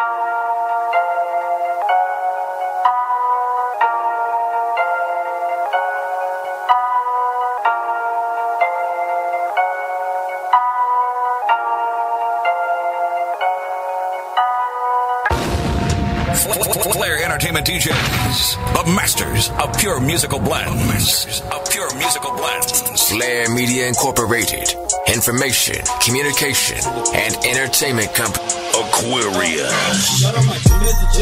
Flair Entertainment DJs, the masters of pure musical blends. Masters of pure musical blends. Flair Media Incorporated. Information, communication, and entertainment company. Aquarius.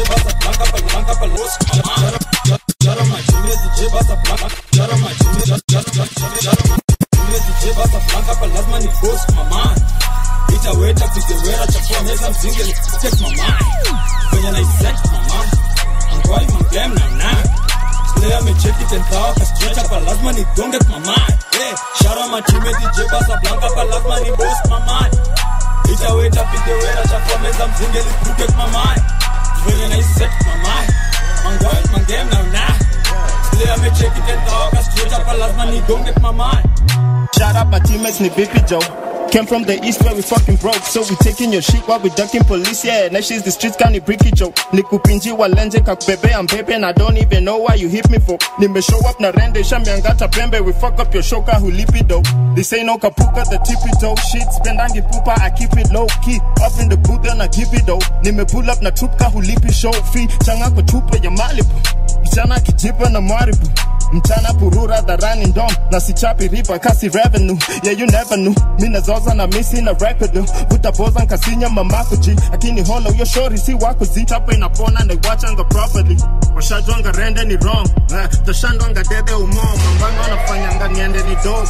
itaweta kizewera chafua meza mzinge take my mind kwenye naiset mama angwai magem na na Player amecheki tentao kastretch hapa lazima nigonge kwa mind hey, shara matime DJ basa blanca pa lazima ni boss my mind itaweta kizewera chafua meza mzinge lipuke kwa mind kwenye naiset my mind angwai magem na na Player amecheki tentao kastretch hapa lazima nigonge kwa mind Shout out my teammates, ni Bippy Joe. Came from the east where we fucking broke, so we taking your shit while we ducking police. Yeah, now she's the streets kani bricky Joe. Nikupinji walenje kakubebe I'm baby and I don't even know why you hit me for. Nime show up na rende shambiangata pembe, we fuck up your shoka hulipi though. This ain't no kapuka, the tippy toe shit. Spendangi pupa, I keep it low key. Up in the booth and I keep it though. Nime pull up na trupka hulipi show fee. Changa kwa chupa ya Malibu. Mchana kijipa na maribu mchana purura dharani ndom na sichapi riba kasi revenue yeah you never knew mi nazoza na misi na record utapoza nkasinya mamakuji akini holo yo shori si wakuzi chapo inapona na iwachanga properly washajwanga rende ni wrong eh, tashandwanga dede umo mambango anafanyanga niende ni dog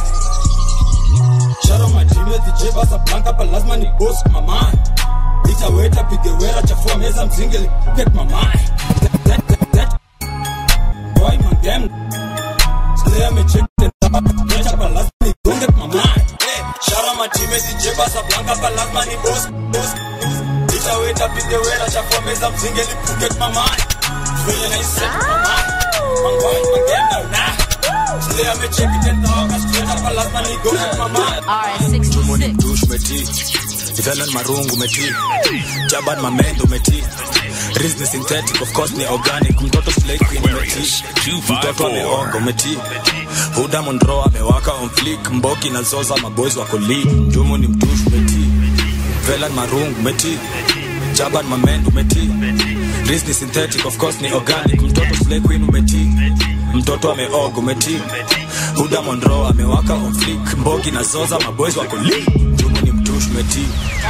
Shara matime DJ basa blanca pa lazima ni boss my mind itaweta pigewera chafua meza mzinge get my mind That- that- that- that- boy magem Slayer amecheki tentao kastretch hapa lazima nigonge kwa mind hey, shara matime DJ basa blanca pa lazima ni boss boss itaweta pigewera chafua meza mzinge lipuke kwa mind kwenye naiset my mind mangoi magem na na Slayer amecheki tentao kastretch hapa lazima nigonge kwa mind Tumo ni mtush meti Velan marungu meti Jaban mamendo meti Riz ni synthetic of course ni organic Mtoto slay queen meti Mtoto ameongo meti Huda Monroe amewaka on flick Mboki na Zoza maboys wako lead Tumo ni mtush meti Velan marungu meti Jaban mamendo meti Riz ni synthetic of course ni organic Mtoto slay queen umeti Mtoto ameogo umeti Huda Monroe amewaka on flick Mbogi na Zoza maboys wako lead Tumo ni mtush meti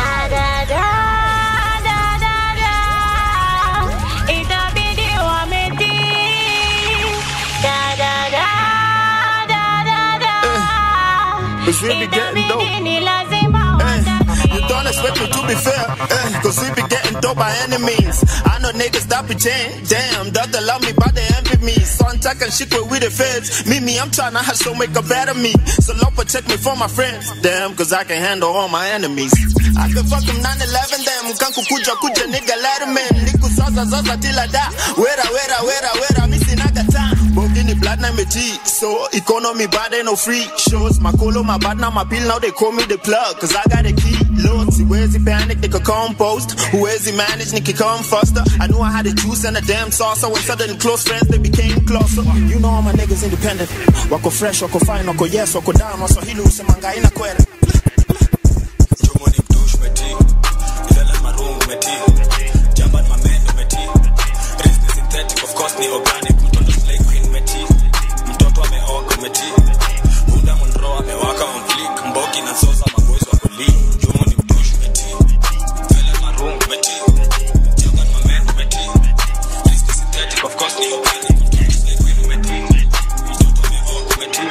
Itabidi wametii. Da, da, da, da, da, da. Cause we be getting dope. Itabidi ni lazima Eh, you don't expect me to be fair, eh, cause we be getting dope by any means. I know niggas that pretend, damn, that they love me, but they envy me. So I'm talking shit where we the feds. Me, me, I'm trying to hustle, make a better me. So Lord protect me from my friends, damn, cause I can handle all my enemies. I can fuck them 9-11 them, kanku kuja kuja nigga letterman. Niku zaza zaza till I die. Wera, wera, wera, wera, missing naga time. Bogini blood na me G, so economy bad ain't no free shows. My colo, my bad now my bill, now they call me the plug, cause I got a key. Lord, see where's he panic, they could compost. Who is he manage, Nicky come faster. I knew I had the juice and a damn saucer. When sudden close friends, they became closer. You know all my niggas independent. Wako fresh, wako fine, wako yes, wako down. Waswahili usemanga ina kwere. Tumo ni mtush meti Velan marungu meti Jaban mamendo meti Riz ni synthetic of course ni organic Mtoto slay queen meti Mtoto ameogo meti Huda Monroe amewaka on flick Mbogi na Zoza maboys wako lead Tumo ni mtush meti Velan marungu meti Jaban mamendo meti Riz ni synthetic of course ni organic Mtoto slay queen meti Mtoto ameogo meti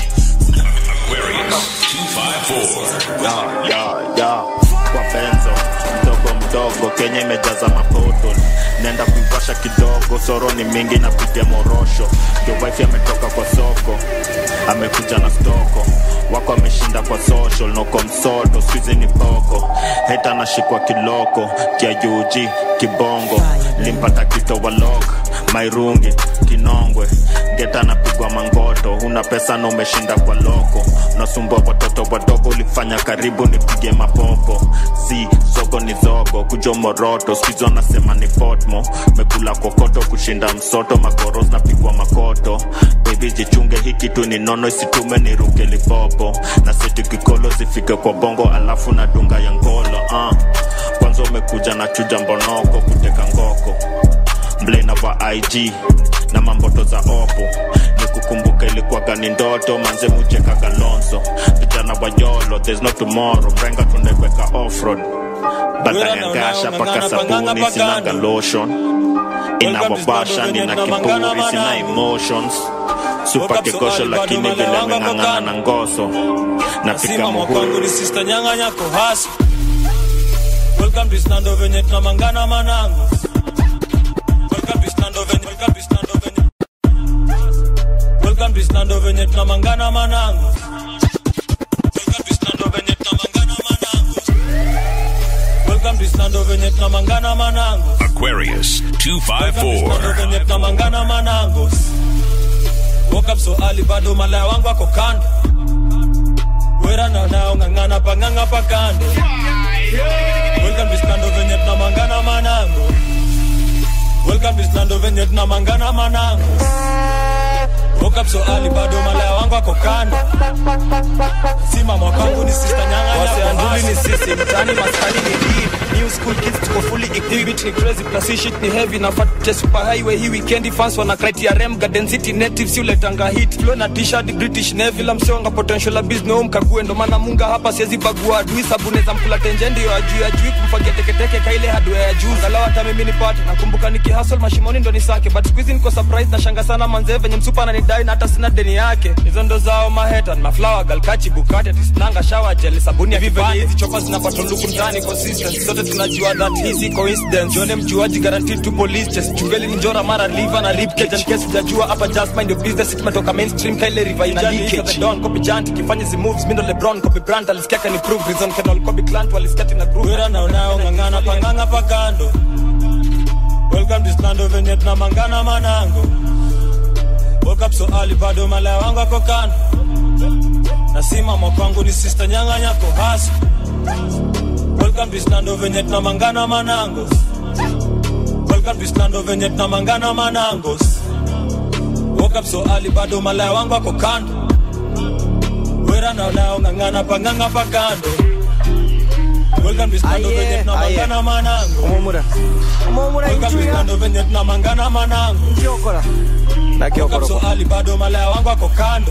ya ya ya kwa benzo mdogo mdogo kenya imejaza mapoto nenda kuivasha kidogo soro ni mingi na pitia morosho ndio wife ametoka kwa soko amekuja na stoko wako ameshinda kwa social noko msoto swizi ni poko heta anashikwa kiloko kia juji kibongo limpata kito walok mairungi kinongwe geta napigwa mangoto una pesa na umeshinda kwa loko unasumbua watoto wadogo ulifanya karibu nipige mapopo si zogo ni zogo kujo moroto skizo nasema ni fotmo mekula kokoto kushinda msoto makoros napigwa makoto bebi jichunge hii kitu ni nono isitume niruke lipopo na seti kikolo zifike kwa bongo alafu na dunga ya ngolo uh. kwanza umekuja na chuja mbonoko kuteka ngoko mblena wa ig na mamboto za opo nikukumbuka ilikuwaga ni ndoto manze mucheka galonso vijana wa yolo there's no tomorrow mrenga tunaiweka offroad batanyangasha paka sabuni sinaga lotion inawabasha nina kiburi sina emotions supa kikosho lakini vile meng'ang'ana na ngoso napika Sima muhuri mwakangu ni sister nyanga nyako hasi Welcome to Stando venye tunamangana manangu Welcome to Stando venye Welcome to Stando venye Welcome to Stando venye tunamangana manangu Welcome to Stando venye tunamangana manangu Welcome to Stando venye tunamangana manangu Aquarius Stando 254. venye tunamangana manangu Woke up so early bado malaya wangu ako kando wera na nao ng'ang'ana pang'ang'a pa kando welcome to stando venye tunamangana manango welcome to stando venye tunamangana manango woke up so early bado malaya wangu ako kando sima mwakangu ni sister nyanga waseanduli ni sisi mtani maskani ni deep new school kids tuko fully equipped ni crazy plus hii shit ni heavy na fat just super highway hii weekend fans wana criteria garden city natives yule tanga hit flow na t-shirt british navy la msionga potential abuse no mkague ndo maana munga hapa siwezi bagua adui sabuni za mkula tenje ndio ajui ajui kumfagia teketeke kaile hardware ya juu angalau hata mimi nipate nakumbuka nikihustle mashimoni ndo nisake but squeeze niko surprise na shanga sana manze venye msupa ananidai na hata sina deni yake hizo ndo zao maheta maflower galkachi bukati tisnanga shower gel sabuni ya kipande hizi chopa zinapata luku ndani consistent zote tunajua that hizi coincidence jone mjuaji guaranteed to police just chungeli ni njora mara liver na rip cage and case hujajua hapa just mind your business it metoka mainstream kaile river ina leakage the don copy jant kifanya zi moves mindo lebron copy brand alisikia kan improve reason can all copy clan walisikia tina group wera na unao ng'ang'ana pang'ang'a pa kando welcome to stando venye tunamangana manango woke up so early bado malaya wangu ako kando nasima mwakwangu ni sister nyanga nyako hasi welcome to stando venye tunamangana manango welcome to stando venye tunamangana manango woke up so early bado malaya wangu ako kando wera na unao ng'ang'ana pang'ang'a pa kando welcome to stando Aye, venye tunamangana manango omomura omomura welcome to inchuya stando venye tunamangana manango kiokora na kiokora so ali bado malaya wangu ako kando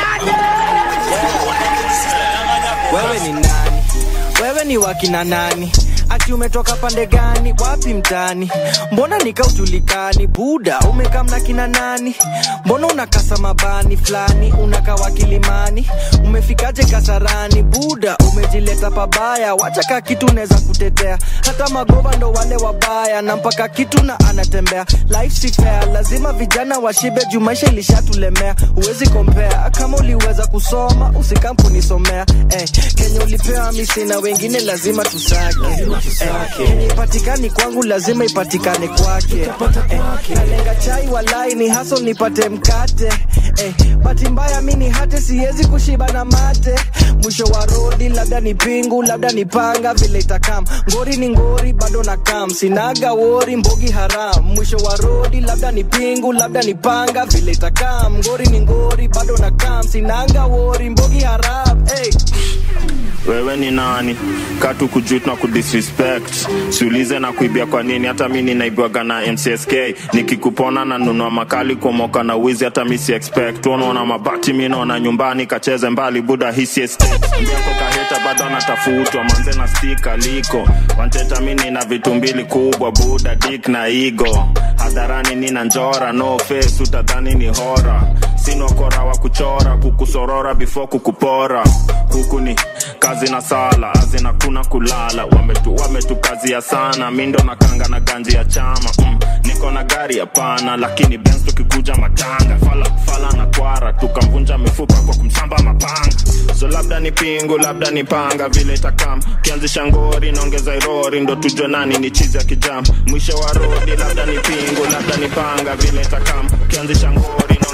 wewe ni nani wewe ni wakina nani ati umetoka pande gani wapi mtani mbona nikaujulikani buda umekamna kina nani mbona unakasa mabani fulani unakawa kilimani umefikaje kasarani buda umejileta pabaya wacha ka kitu unaweza kutetea hata magova ndo wale wabaya na mpaka kitu na anatembea life si fair lazima vijana washibe juu maisha ilishatulemea huwezi kompea kama uliweza kusoma usikampunisomea eh, kenye ulipewa misi na wengine lazima tusake eh, kenye ipatikani kwangu lazima ipatikane kwake eh, nalenga chai walai ni haso nipate mkate eh, bahati mbaya mi ni hate siwezi kushiba na mate mwisho wa rodi labda ni pingu labda ni panga vile itakam ngori ni ngori bado na kam sinaga wori mbogi haram mwisho wa rodi labda ni pingu labda ni panga vile itakam ngori ni ngori bado na kam sinaga wori mbogi haram hey. wewe ni nani katu kujut na kudisrespect siulize na kuibia kwa nini hata mi ninaibwaga na mcsk nikikupona na nunua makali kumoka na wizi hata mi si expect unaona mabati mi naona nyumbani kacheze mbali buda hisi yako kaheta bado anatafutwa manze na stika liko wanteta mi nina vitu mbili kubwa buda dik na igo hadharani nina njora no face utadhani ni hora sinokora wa kuchora kukusorora before kukupora huku ni kazi na sala azina kuna kulala wametu wametukazia sana mindo na kanga na ganji ya chama mm, niko na gari hapana lakini bens tukikuja matanga fala, fala na kwara tukamvunja mifupa kwa kumsamba mapanga so labda ni pingu labda ni panga vile takam kianzisha ngori naongeza irori ndo tujue nani ni chizi ya kijam mwisho wa rodi labda ni pingu labda ni panga vile takam kianzisha ngori naongeza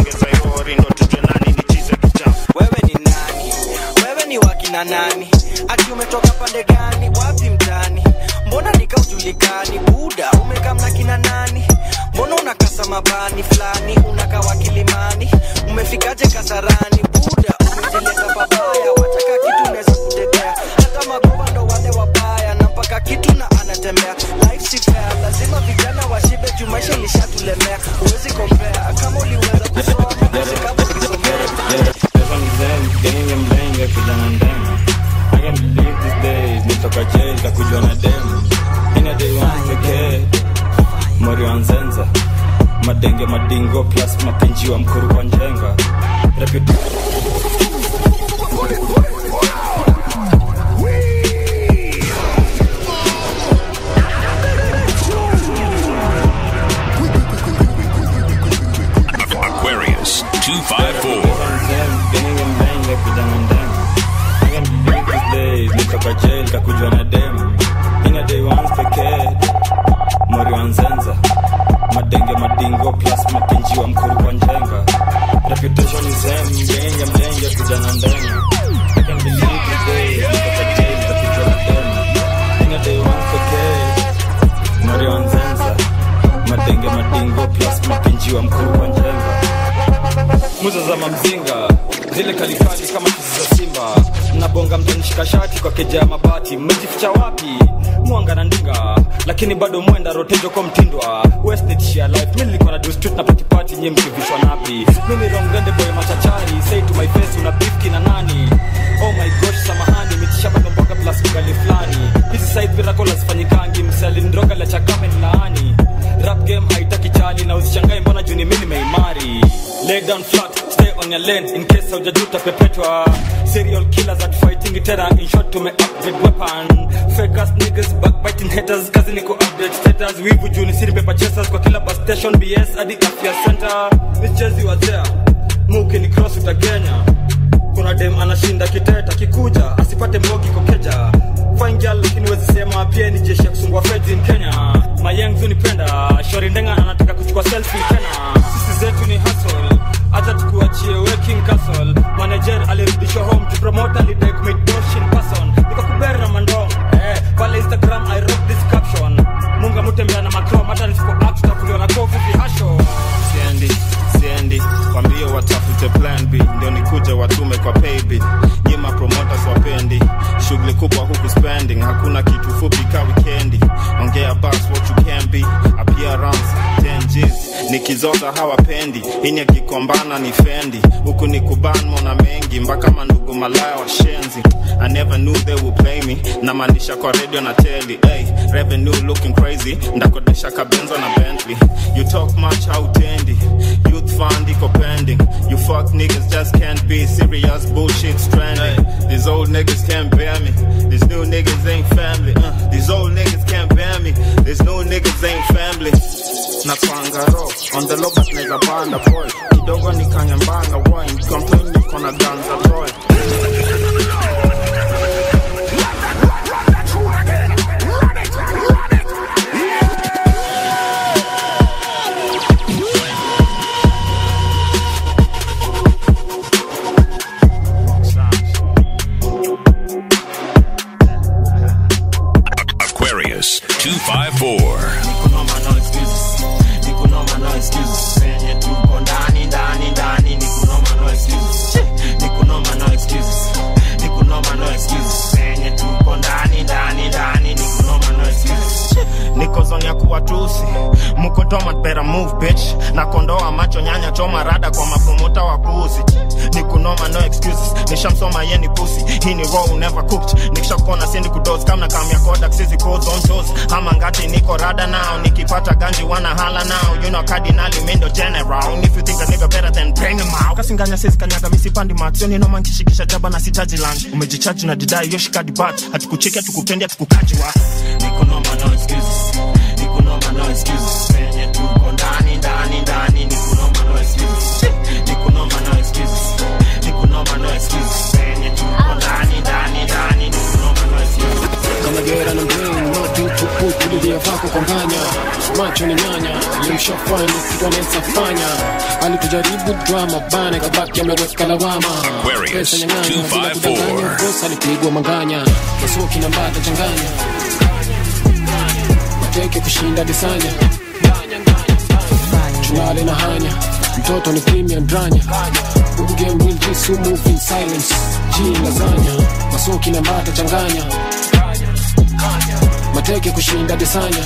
ongeza yori ndo tujue nani ni chize kichafu wewe ni nani wewe ni wakina nani ati umetoka pande gani wapi mtani mbona nikaujulikani buda umekamna kina nani mbona unakasa mabani fulani unakawa kilimani umefikaje kasarani buda umeteleza babaya wataka kitu unaweza kutetea hata magoba ndo wale wabaya na mpaka kitu na anatembea life si fair lazima vijana washibe juu maisha ilishatulemea huwezi kompea kama uliweza kusoma basi kama ulisomea Getting them lenge kijana ndema I can't believe these days nitoka jail kakujwa na demu ina day one pekee mori wa nzenza madenge madingo plus mapinji wa mkuru kwa njenga Reputa- Aquarius 254. Getting them lenge kijana ndema I can't believe these days nitoka jail kakujwa na demu ina day one pekee mori wa nzenza madenge madingo plus mapinji wa mkuru kwa njenga reputation is them mlenge mlenge kijana ndema I can't believe these days nitoka jail kakujwa na demu ina day one pekee mori wa nzenza madenge madingo plus mapinji wa mkuru kwa njenga muza za mamzinga zile kalikali kama kisi za simba mnabonga mtanishika shati kwa keja ya mabati mmejificha wapi mwanga na ndinga lakini bado mwenda rotejo kwa mtindwa Wasted sheer life mi nilikuwa na do street na party party nye mkivishwa napi mimi rongende boy machachari say to my face una beef kina nani oh my gosh samahani mitisha bado mboga plus ugali fulani hizi side virako lazifanyikangi msali ndroga la chakame nilaani rap game haitaki chali na usishangae mbona juni mimi nimeimari lay down flat stay on your lane in case haujajuta pepetwa serial killers at fighting terror in short tume upgrade weapon fake ass niggas backbiting haters kazi ni ku update status wivu juni siri paper chasers kwa kila bus station bs hadi afya center michezi wa there muki ni cross utagenya kuna dem anashinda kiteta kikuja asipate mbogi kokeja fine girl lakini wezi sema pia ni jeshi ya kusungwa feds in kenya mayengu nipenda shori ndenga anataka kuchukua selfie tena sisi zetu ni hustle hata tukuachie working castle manager alirudishwa home to promote alidai commit dosh in person nikakubera na mandong eh pale instagram i wrote this caption munga mutembea na macrom hata nisipo act tutakuliwa na kofu vihasho siendi siendi kwambie watafute plan b ndio nikuje watume kwa paybill nyima promoters wapendi shughuli kubwa huku spending hakuna kitu fupi ka wikendi ongea bas what you can be appearance 10 G's nikizoza hawapendi ini akikombana ni fendi huku ni kuban mona mengi mpaka mandugu malaya washenzi I never knew they would play me namaanisha kwa radio na teli hey, revenue looking crazy ndakodesha kabenzo na bentley you talk much hautendi youth fund iko pending you fuck niggas just can't be serious bullshit stranding these old niggas can't bear me these new niggas ain't family uh, these old niggas can't bear me these new niggas ain't family napanga ro on the low but naeza panda boy kidogo nikanyambanga wine complain niko na ganza toy Aquarius 254. Nikunoma no excuses. Nikunoma no excuses. Penye tuko ndani ndani ndani nikunoma no excuses. Che, Nikunoma no excuses. Nikunoma no excuses. Penye tuko ndani ndani ndani nikunoma no excuses. Che, Niko zone ya kuwatusi muko tomat better move bitch na kondoa macho nyanya choma rada kwa mapumuta wa pusi nikunoma no excuses nishamsoma yeni pusi hii ni raw never cooked nikishakona siendi kudos kama kamya kodak sisi codes on toes ama ngati niko rada now nikipata ganji wana hala now you know cardinali mindo general And if you think a nigga better than bring him out kasinganya sisi kanyaga misipandi maksioni noma nkishikisha jaba na sitaji lunch umejichaji na didai yoshikadi bat hatukucheki hatukupendi hatukukaji wa nikunoma no excuses nikunoma no excuses penye tuko ndani ndani ndani nikunoma no excuses nikunoma no excuses nikunoma no excuses penye tuko ndani ndani ndani nikunoma no excuses kama gera na mjini moja tu tupu tulilia vako kwa nganya macho ni nyanya limshafanya kitu anaweza fanya alitujaribu drama bana kabaki ameweka lawama Aquarius Pesa nyang'anya, bila 254. kudanganya, boss alipigwa manganya masuki na mbata changanya mateke kushinda disanya tulale na hanya mtoto ni premium dranya game will just so move in silence G lasagna masoki na mbata changanya mateke kushinda disanya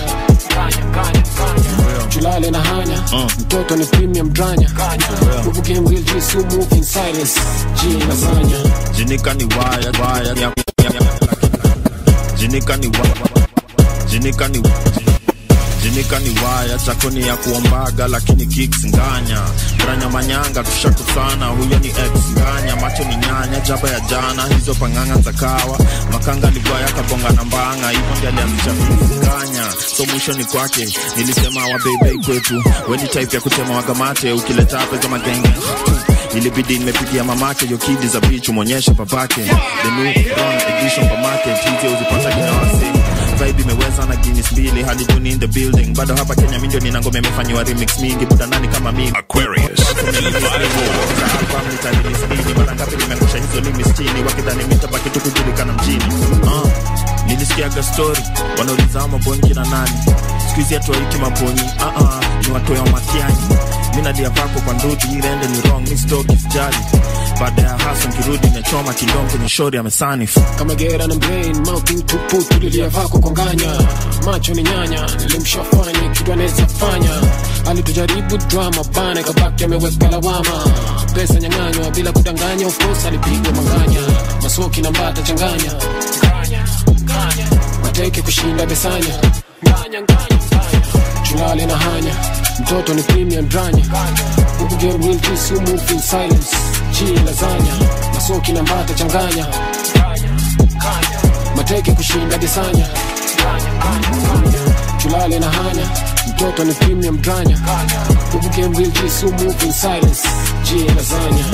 tulale na hanya mtoto ni premium dranya game will just so move in silence G lasagna jinika ni waya waya ya, ya, ya, jinika ni wa, jinika ni jinika ni waya chakoni ya kuombaga lakini kicks nganya branya manyanga tushakusana huyo ni ex nganya macho ni nyanya jaba ya jana hizo panganga za kawa makanga ligwaya kabonga na mbanga hivyo ndi alianzisha nganya so mwisho ni kwake nilisema wa baby kwetu weni type ya kutema wagamate ukileta pesa magenge ilibidi nimepigia mamake yo kidi za bichu mwonyeshe papake the new run edition pa market hizi uzipata kina wasi vibe imeweza na Guinness mbili hadi Juni in the building bado hapa Kenya mindio nina ngoma imefanyiwa remix mingi buda nani kama mimi Aquarius 254. album nitalimisini mara ngapi nimeangusha hizo limits chini wakidhani mitabaki tu kujulikana mjini uh, nilisikiaga story wanauliza mabongi na nani skuizi atuaiti mabonyi uh -uh, ni watoya matiani minadia vako kwa nduti irende ni wrong mi stoki sijali baada ya haso nkirudi nimechoma kindom kwenye shori amesanifu kama gera na brain mouthing tupu tulilia vako kwa nganya macho ni nyanya nilimshafanya kitu anaweza fanya alitujaribu drama bana kabaki ameweka lawama pesa nyang'anywa bila kudanganya of course alipigwa manganya masoki na mbata changanya mateke kushinda besanya tulale na hanya mtoto ni premium dranya huku game will just so move in silence chi lasanya masoki na mbata changanya mateke kushinda disanya tulale na hanya mtoto ni premium dranya huku game will just so move in silence chi lasanya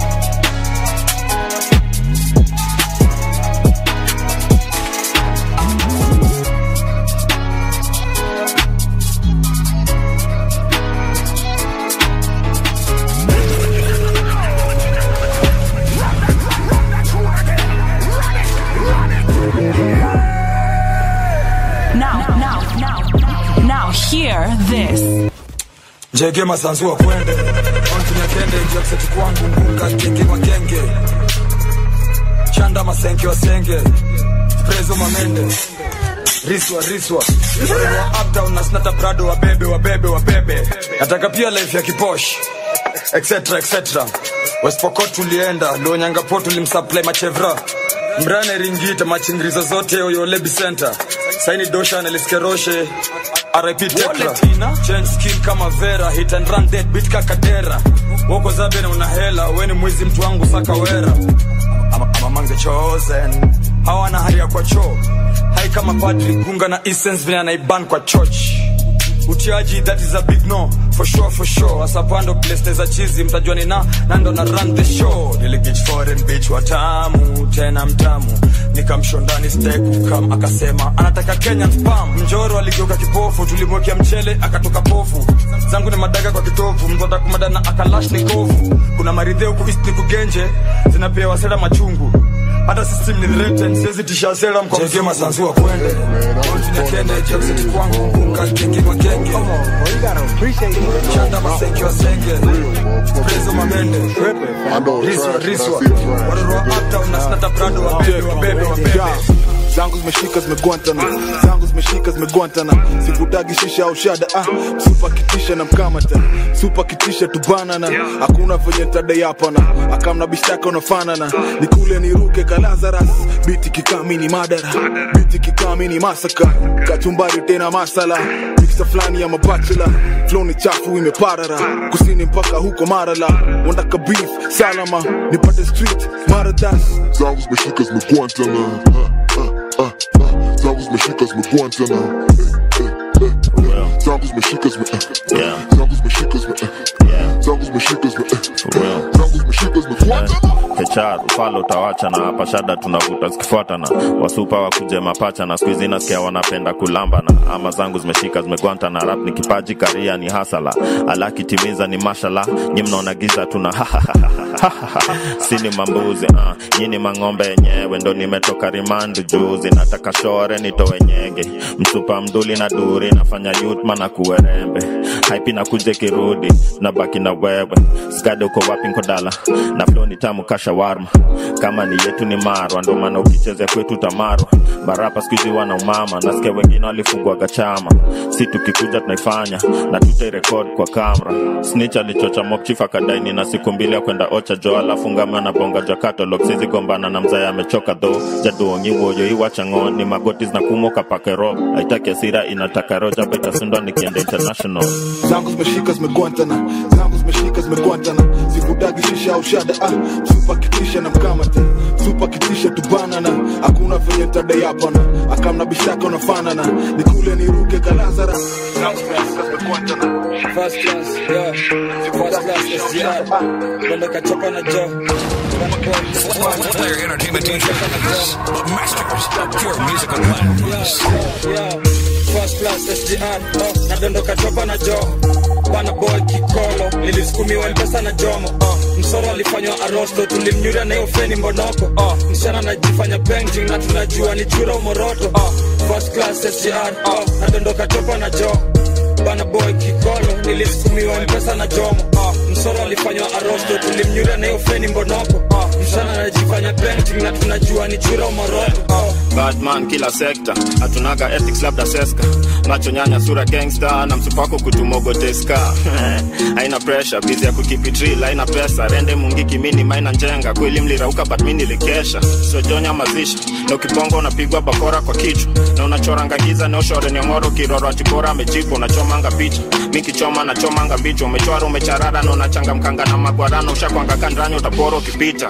Now, now, now, now, hear this. njege masanzu wa kwende ontunya kende jakseti kwangu ngunga kenge makenge chanda masenke wasenge prezo mamende riswa riswa wa uptown na snata prado wabebe wabebe wabebe nataka pia life ya kiposh etc etc westpokot tulienda lonyangapot tulimsupply machevra mrane ringita machingirizo zote oyolebi center saini dosha neliskeroshe RIP Tekra Change skin kama Vera Hit and run dead beat kakadera Woko zabe na una hela Weni mwizi mtu wangu saka wera I'm, I'm among the chosen Hawana hali ya kwa choo Hai kama padri gunga na essence vile anaiban kwa church utiaji that is a big no for sure for sure asapando place za chizi mtajua ni na nando na run the show niligich foreign bitch watamu tena mtamu nikamshondani steak kam akasema anataka Kenyan spam mjoro aligeuka kipofu tulimwekea mchele akatoka pofu zangu ni madaga kwa kitovu mtoda kumada na akalash ni kovu kuna maridhe huku east ni kugenje zinapewa sera machungu hata system ni threatened siwezi tisha sera mkomjege masanzu wa kwende Continue kende jakseti kwangu kunga kenge makenge chanda masenge wa senge prezo mamende riswa riswa waroro wa uptown na snata prado wabebe wabebe wabebe zangu zimeshika zimegwantana zangu zimeshika zimegwantana sikutagi shisha au shada ah, supa kitisha na mkamata supa kitisha tubanana hakuna venye tadai hapana akamna bishtaka unafanana nikule niruke kalazaras biti kikami ni madara biti kikami ni masaka kachumbari tena masala miksa fulani ya mabachela flow ni chafu imeparara kusini mpaka huko marala wandaka beef salama nipate street maradas zangu zimeshika zimegwantana zangu zimeshika zimegwantana zangu zimeshika zime zangu zimeshika zime zangu zimeshika zime zangu zimeshika zimegwantana kechar ufalo utawacha na hapa shada tunavuta zikifuatana wasupa wakuje mapacha na siku hizi nasikia wanapenda kulambana ama zangu zimeshika zimegwanta na rap ni kipaji karia ni hasala alakitimiza ni mashala nyi mnaona giza tuna sini mambuzi uh. nyini mang'ombe yenyewe ndo nimetoka rimandu juzi nataka shore nitowe nyege msupa mduli na duri nafanya yutma na kuwerembe haipi na kuje kirudi nabaki na wewe skade uko wapi nkodala na flo ni tamu kashawarma kama ni yetu ni marwa ndo maana ukichezea kwetu tamarwa barapa skuizi wana umama nasikia wengine walifungwaga chama si tukikuja tunaifanya na tutairekod kwa kamera snich alichocha mokchif akadaini na siku mbili ya kwenda ocha jo alafu ngama na bonga ja catalog sizi gombana na mzaya amechoka dho jaduongi woyo iwachango ni magoti zinakumoka pakero aitaki asira inataka roja betasundwa nikienda international zangu zimeshika zimegwantana zangu zimeshika zimegwantana sikutagi shisha au shada ah, supa kitisha na mkamata supa kitisha tubanana hakuna venye ntadai hapana akamna bishaka unafanana nikule niruke kalazara zangu zimeshika zimegwantana First class, yeah. First class SGR. Kwenda kachoka na Joe. Flair Entertainment DJs, the masters of pure musical blends. Yeah. First class SGR. Oh, nadondoka chopa na Joe. Bana boy kikolo nilisukumiwa mpesa na jomo uh, msoro alifanywa arosto tulimnyuria na hiyo feni mbonoko uh, msichana anajifanya painting na tunajua ni chura umoroto uh, first class SGR uh, nadondoka chopa na Joe bana boy kikolo nilisukumiwa mpesa na jomo uh, msoro alifanywa arosto tulimnyuria na hiyo feni mbonoko uh, msichana anajifanya painting na tunajua ni chura umoroto uh, badman kila sekta hatunaga ethics labda seska macho nyanya sura gangsta na msupako kutumogoteska haina pressure bizi ya kukipitril haina pesa rende mungiki mini maina njenga kweli mlirauka but mi nilikesha sojonya mazishi na ukiponga unapigwa bakora kwa kichwa na unachoranga giza neoshore niongoro kiroro atikora amejipa unachomanga picha mikichoma nachomanga mbicho umechwara umecharara na unachangamkanga na magwarano ushakwanga kandrani utapora ukipita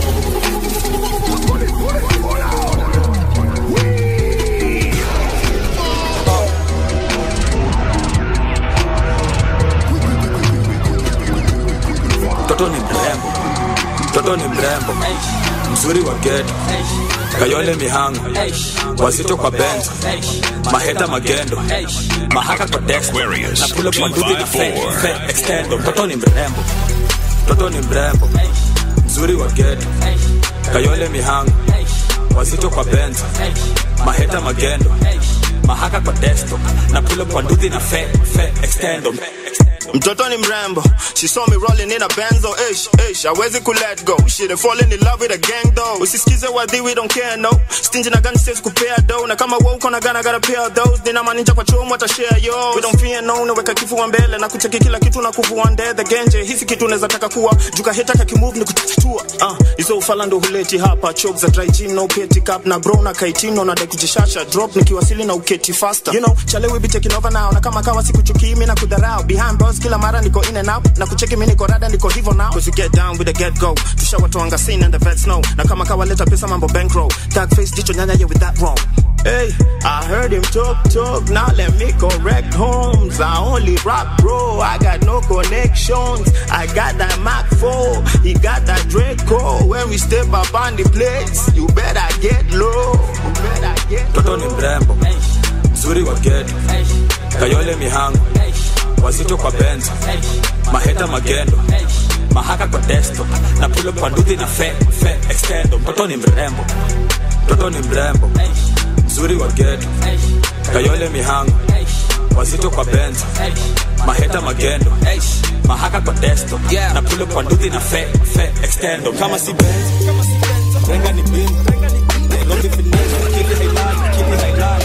mtoto ni mrembo mtoto ni mrembo mzuri wa geto kayole mihango wazito kwa benzo maheta magendo mahaka kwa dex na pule kwa nduthi na fe, fe extendo mtoto ni mrembo mtoto ni mrembo mzuri wa geto kayole mihango wazito kwa benzo maheta magendo mahaka kwa desktop na pule kwa nduthi na fe, fe extendo mtoto ni mrembo she saw me rolling in a benzo ish ish hawezi ku let go she dey falling in love with a gang though usisikize wadhi we don't care no stingy na gani says kupea do na kama wewe uko na gana gotta pay those nina maninja kwa chomo ata share yo we don't fear no naweka kifua mbele na kucheki kila kitu na kuvua ndethe genje hisi kitu unaweza taka kuwa juka heta kaki move ni kutatua ah hizo ufala ndo huleti hapa choke za dry gin no petty cup na bro na kaitino na dai kujishasha drop nikiwasili na uketi faster you know chale we be taking over now na kama kawa sikuchukii mimi na kudharau behind bars kila mara niko in and out na kucheki mimi niko rada niko hivyo now cause you get down with the get go tushawatoanga scene and the vets know na kama kawa leta pesa mambo bankroll tag face jicho nyanya yeah with that wrong Hey, I heard him talk, talk, now let me correct homes. I only rock, bro. I got no connections. I got that Mac 4, he got that Draco. When we step up on the place, you better get low. You better get mtoto ni mrembo mzuri wa geto kayole mihango wazito kwa benzo maheta magendo mahaka kwa desktop na pulo kwa nduthi na fe, fe extendo mtoto ni mrembo mtoto ni mrembo mzuri wa geto kayole mihango wazito kwa benzo maheta magendo mahaka kwa desktop na pulo kwa nduthi na fe, fe extendo kama si benzo renga ni bim Nairobi finesse kili hailali kili hailali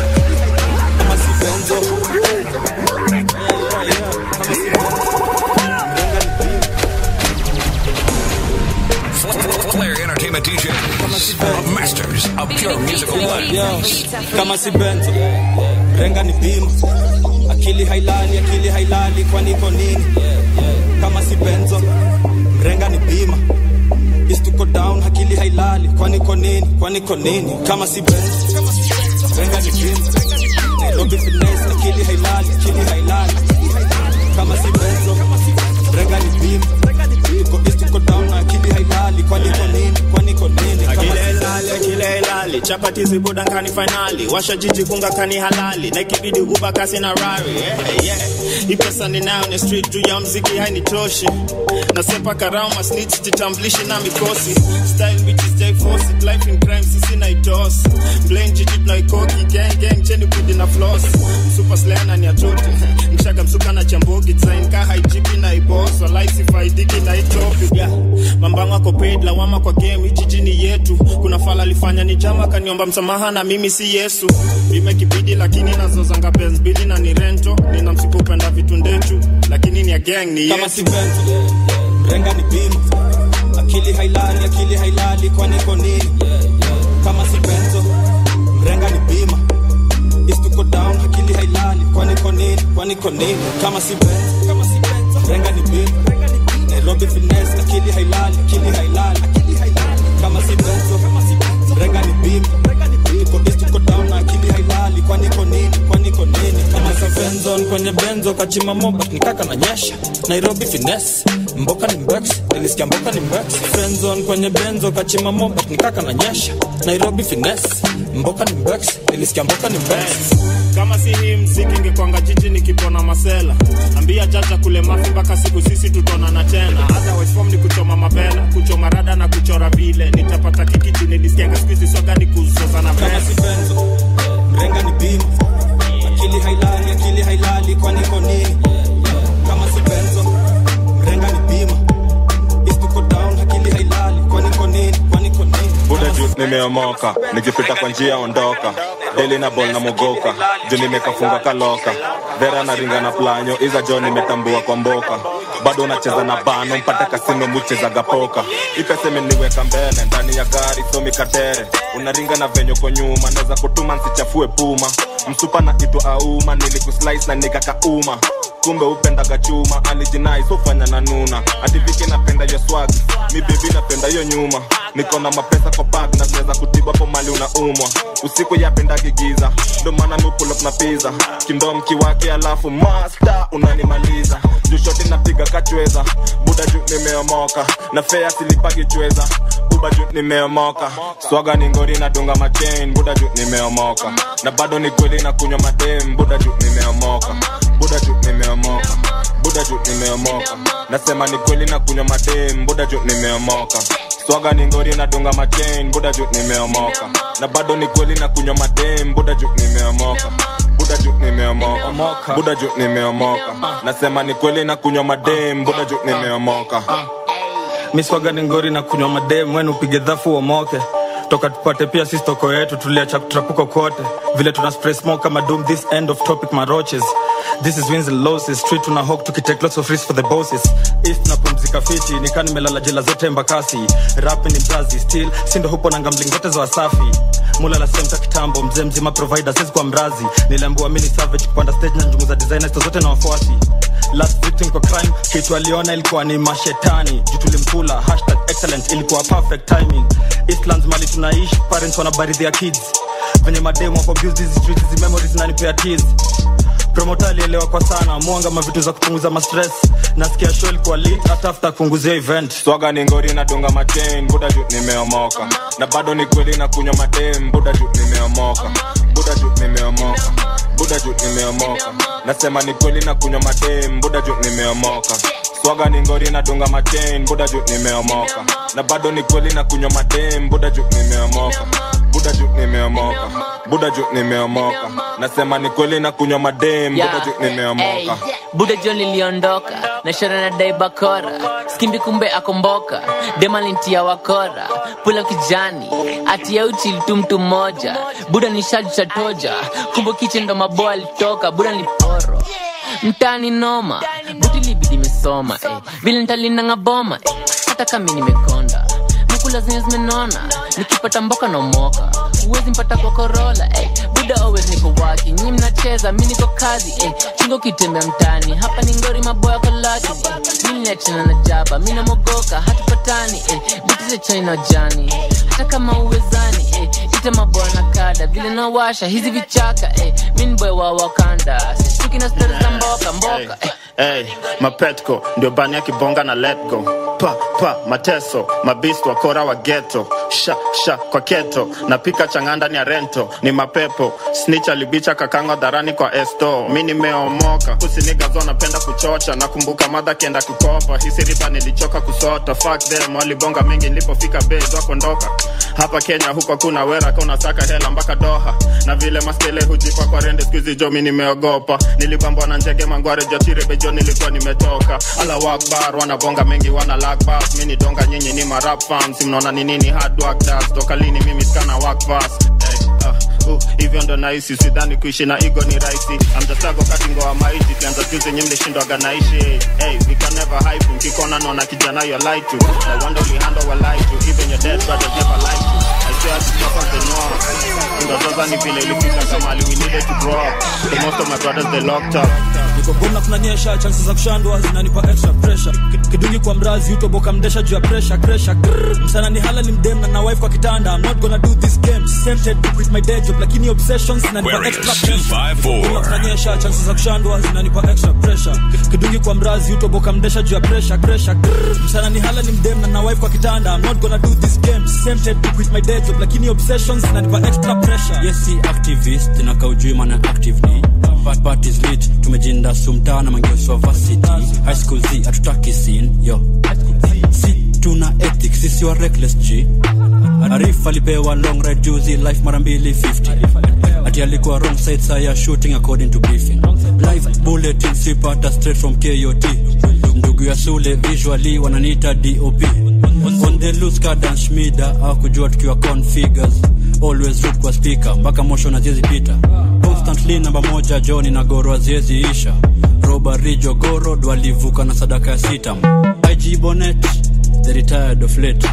kama si benzo Flair Entertainment DJs, the masters of pure musical blends. kama si benzo renga ni bima akili hailali akili hailali kwani iko nini kama si benzo renga ni bima istuko down akili hailali kwani iko nini kwani iko nini kama si benzo renga ni bima nairobi finesse akili hailali akili hailali kama si benzo renga ni bima iko istuko down akili hailali kwani iko nini tatizi buda nkani fainali washa jiji kunga kani halali na ikibidi uba kasi na rari yeah, yeah. hii pesa ninayo ni street juu ya mziki hainitoshi nasepa karama snitch jitambulishi na mikosi style bitches jai force it life in crime sisi na itos blame jiji tunaikoki gang gang cheni kudi na floss super slana ni atoti mshaga msuka na chambogi design ka haijipi na ibos walai sifaidiki na itopi yeah. mambango ako paid lawama kwa game hii jiji ni yetu kuna fala alifanya ni jama kaniomba msamaha na mimi si yesu bime kibidi lakini nazozanga benz bili na ni rento nina msipo upenda vitu ndechu lakini ni ya gang ni kama yetu si benzo renga ni bima akili hailali akili hailali kwani iko nini kama si benzo mrenga ni bima istuko down akili hailali kwani iko nini kwani iko nini kama si benzo kama si benzo mrenga ni bima nairobi finesse akili hailali akili hailali akili hailali kama si benzo kama si benzo mrenga ni bima iko istuko down na akili hailali kwani iko nini kwani iko nini kama si benzo kwenye benzo kachima moba nikaka na nyesha nairobi finesse mboka ni mbex nilisikia mboka ni mbex friendzone kwenye benzo kachima moba nikaka na nyesha nairobi finesse mboka ni mbex nilisikia mboka ni mbex kama si hii mziki ingekwanga jiji nikipona masela ambia jaja kule mafi mpaka siku sisi tutonana tena hata wesfom ni kuchoma mabela kuchoma rada na kuchora vile nitapata kikitu nilisikianga skuizi soga ni kuzozana kama si benzo mrenga ni bima akili hailali akili hailali kwani iko nini kama si benzo mrenga ni bima istuko down akili hailali kwani iko nini kwani iko nini buda juu nimeomoka nikipita kwa njia ondoka deli na bol na mogoka juu nimekafunga kaloka vera na ringa na planyo iza jo nimetambua kwa mboka bado unacheza na bano mpata kasino muchezaga poka ipesa imeniweka mbele ndani ya gari somi katere unaringa na venyo kwa nyuma naweza kutuma nsichafue puma msupa na itwa auma nilikuslice na nikakauma kumbe upendaga chuma alijinai sofanya na nuna ativiki napenda yo swag mi bebi napenda yo nyuma niko na mapesa kwa bag na tunaweza kutiba po mali unaumwa usiku yapendagi giza ndo maana mi pull up na pizza kindom kiwake alafu master unanimaliza jushoti napiga kachweza buda juu nimeomoka na fea silipagi chweza buba juu nimeomoka swaga ni ngori nadunga machain buda juu nimeomoka na bado ni kweli na kunywa madem buda juu nimeomoka buda juu nimeomoka buda juu nimeomoka nasema ni kweli na kunywa madem buda juu nimeomoka swaga ni ngori nadunga machain buda juu nimeomoka na bado ni kweli na kunywa madem buda juu nimeomoka buda juu nimeomoka buda juu nimeomoka nasema ni kweli na kunywa madem buda juu nimeomoka miswaga ni ngori na kunywa madem wenu upige dhafu uomoke toka tupate pia sisi toko yetu tuliacha kutrapuko kote vile tuna spray smoke kama doom this end of topic maroches this is wins and losses street tuna hawk tukitake lots of risks for the bosses east na pumzika fiti nikaa nimelala jela zote mbakasi rap ni brazi still sindo hupo na gambling zote za wasafi mulala semta kitambo mzee mzima provider sisi kwa mrazi niliambiwa mini savage kupanda stage na njungu za designers zote na wafuasi last victim kwa crime kitu aliona ilikuwa ni mashetani juu tulimkula hashtag excellent ilikuwa perfect timing eastlands mali tunaishi parents wanabaridhia kids venye mademu wako abuse hizi streets hizi memories zinanipea tears promota alielewa kwa sana mwanga mavitu za kupunguza mastress nasikia show ilikuwa lit hata after kupunguzia event swaga ni ngori nadunga machain buda juu nimeomoka na bado ni kweli na kunywa madem buda juu nimeomoka buda juu nimeomoka buda juu nimeomoka nasema ni kweli na kunywa madem buda juu nimeomoka swaga ni ngori nadunga machain buda juu nimeomoka na bado ni kweli na kunywa madem buda juu nimeomoka buda juu nimeomoka buda juu nimeomoka nasema ni kweli na kunywa madem buda juu nimeomoka buda jo niliondoka na shara na dai bakora skimbi kumbe akomboka demalintia wakora pula kijani atia uchi tu mtu mmoja buda ni shaju cha toja kumbe kiche ndo maboa alitoka buda ni poro mtani noma buti libidi mesoma eh. vile ntalinanga boma eh. hata kami nimekonda mkula zenye zimenona nikipata mboka na moka uwezi mpata kwa korola eh. buda always niko waki nyi mnacheza mi niko kazi eh. chingo kitembea mtani hapa ni ngori maboya kolaki eh. mi niachana na jaba mi namogoka hatupatani eh. butize chani na jani hata kama uwezani eh. ita maboya na kada vile nawasha hizi vichaka eh. mi ni boy wa wakanda sishtuki na stori za mboka mboka eh. hey, mapetko ndio bani ya kibonga na let go pa pa mateso mabist wakora wa geto sha sha kwa keto napika chang'aa ndani ya rento ni mapepo snitch alibicha kakangwa dharani kwa esto mi nimeomoka usinigazo napenda kuchocha nakumbuka madha kienda kukopa hisi riba nilichoka kusota fuck them walibonga mengi nilipofika bez wakondoka hapa kenya huko kuna wera ka unasaka hela mpaka doha na vile mastele hujipa kwa rende skuizi jo mi nimeogopa nilipambwa na njege mangware jotirebejo nilikuwa nimetoka ala wakbar wanabonga mengi wana lakbas mi ni donga nyinyi ni marap fans mnaona ni nini hard work does toka lini mimi skana wakbas hey, uh, uh, hivyo ndo nahisi sidhani kuishi na igo ni rahisi amjasago katingoa maiti kianza juzi nyi mlishindwaga naishi hey, we can never hype mkikona naona kijana yo lie to no wonder we handle wa lie to even your dead brothers never lie to I swear to top of the norm Ingazoza ni vile ilifika kamali we needed to grow up the most of my brothers they locked up niko gomna kunanyesha chansi za kushandwa zinanipa extra pressure Ki- kidungi kwa mrazi utoboka mdesha juu ya pressure pressure Grrr. msana ni hala ni mdem na na wife kwa kitanda i'm not gonna do this game tempted to quit my day job lakini obsessions zinanipa Aquarius extra pressure 254. Gomna kunanyesha chansi za kushandwa zinanipa extra pressure Ki- kidungi kwa mrazi utoboka mdesha juu ya pressure pressure Grrr. msana ni hala ni mdem na na wife kwa kitanda i'm not gonna do this game tempted to quit my day job lakini obsessions zinanipa extra pressure yes si activist na kaujui mana active ni But part is lit tumejinda sumtaa na mangeuswa varsity high school z hatutaki sin yo si tuna ethics sisi wa reckless g arif alipewa long ride juzi life mara mbili 50 ati alikuwa wrong side saya shooting according to briefing live bulletin sipata straight from kot ndugu ya sule visually wananiita dop on the loose kadan shmida akujua tukiwa configures always root kwa speaker mpaka motion aziezi pita constantly namba moja joni na goro aziezi isha robari jogoro walivuka na sadaka ya sitam ig bonet the retired of late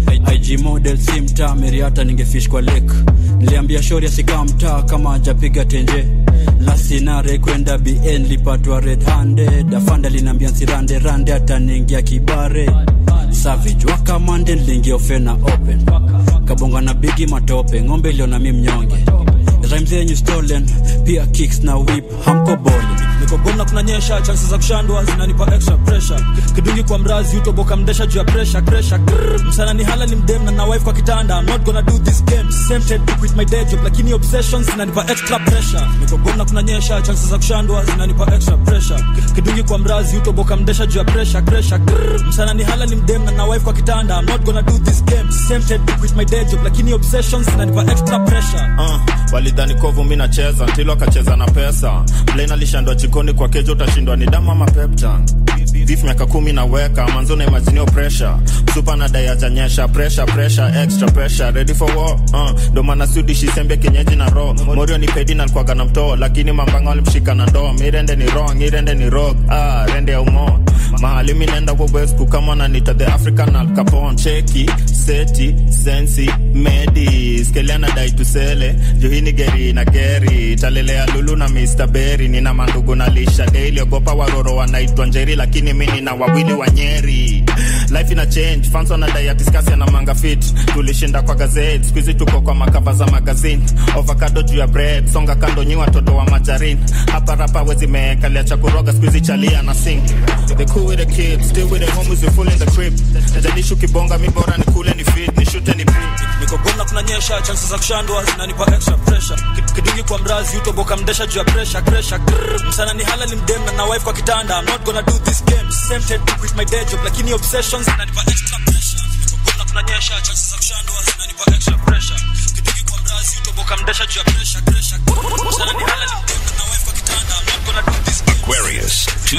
ig model si mtaa meriata ningefish kwa lake niliambia shori asikaa mtaa kama ajapiga tenje lasinare kwenda bn lipatwa red handed afanda linaambia nsirande rande ataniingia kibare savage wakamande niliingia ofena open kabonga na bigi matope ng'ombe iliona mi mnyonge rhymes yenyu stolen pia kicks na whip hamko boli niko gomna kunanyesha chansi za kushandwa zinanipa extra pressure Ki- kidungi kwa mrazi utoboka mdesha juu ya pressure pressure Grrr. msana ni hala ni mdem na na wife kwa kitanda i'm not gonna do this game tempted to quit my day job lakini obsessions zinanipa extra pressure niko gomna kunanyesha chansi za kushandwa zinanipa extra pressure Ki- kidungi kwa mrazi utoboka mdesha juu ya pressure pressure Grrr. msana ni hala ni mdem na na wife kwa kitanda i'm not gonna do this game tempted to quit my day job lakini obsessions zinanipa extra pressure uh, walidhani kovu mi nacheza ntilo akacheza na pesa blain alishandwa jikoni kwa kejo utashindwa ni damu ama peptan vif miaka kumi naweka manzo na imaginio pressure supa na dai ajanyesha pressure pressure extra pressure ready for war uh, ndo maana sudishi sembe kenyeji na ro morio ni pedi na alikuwaga na mtoo lakini mambanga walimshika na ndoo mirende ni wrong irende ni rock ah, rende ya umo mahali mi naenda wobesku kama nanita the african al capon cheki seti sensi medi skeliana dai tusele johini geri na geri talelea lulu na mr berry nina mandugu na lisha daily ogopa waroro wanaitwa njeri lakini mi nina wawili wa nyeri life ina change fans wanadai atiskasi na manga fit tulishinda kwa gazeti skuizi tuko kwa makava za magazine ovakado juu ya bread songa kando nyi watoto wa majarin hapa rapa wezi meekalia cha kuroga skuizi chalia na sing the cool with the kids still with the homies we full in the crib jalishu kibonga mi bora ni kule ni fit ni shute ni beat niko gomna kunanyesha chansi za kushandwa zinanipa extra pressure Ki- kidungi kwa mrazi utoboka mdesha juu ya pressure pressure Grrr. msana ni hala ni mdem na na wife kwa kitanda i'm not gonna do this game tempted to quit my day job lakini obsessions zinanipa extra pressure niko gomna kunanyesha chansi za kushandwa zinanipa extra pressure kidungi kwa mrazi utoboka mdesha juu ya pressure pressure Grrr. msana ni hala ni mdem na na wife kwa kitanda i'm not gonna do this game Aquarius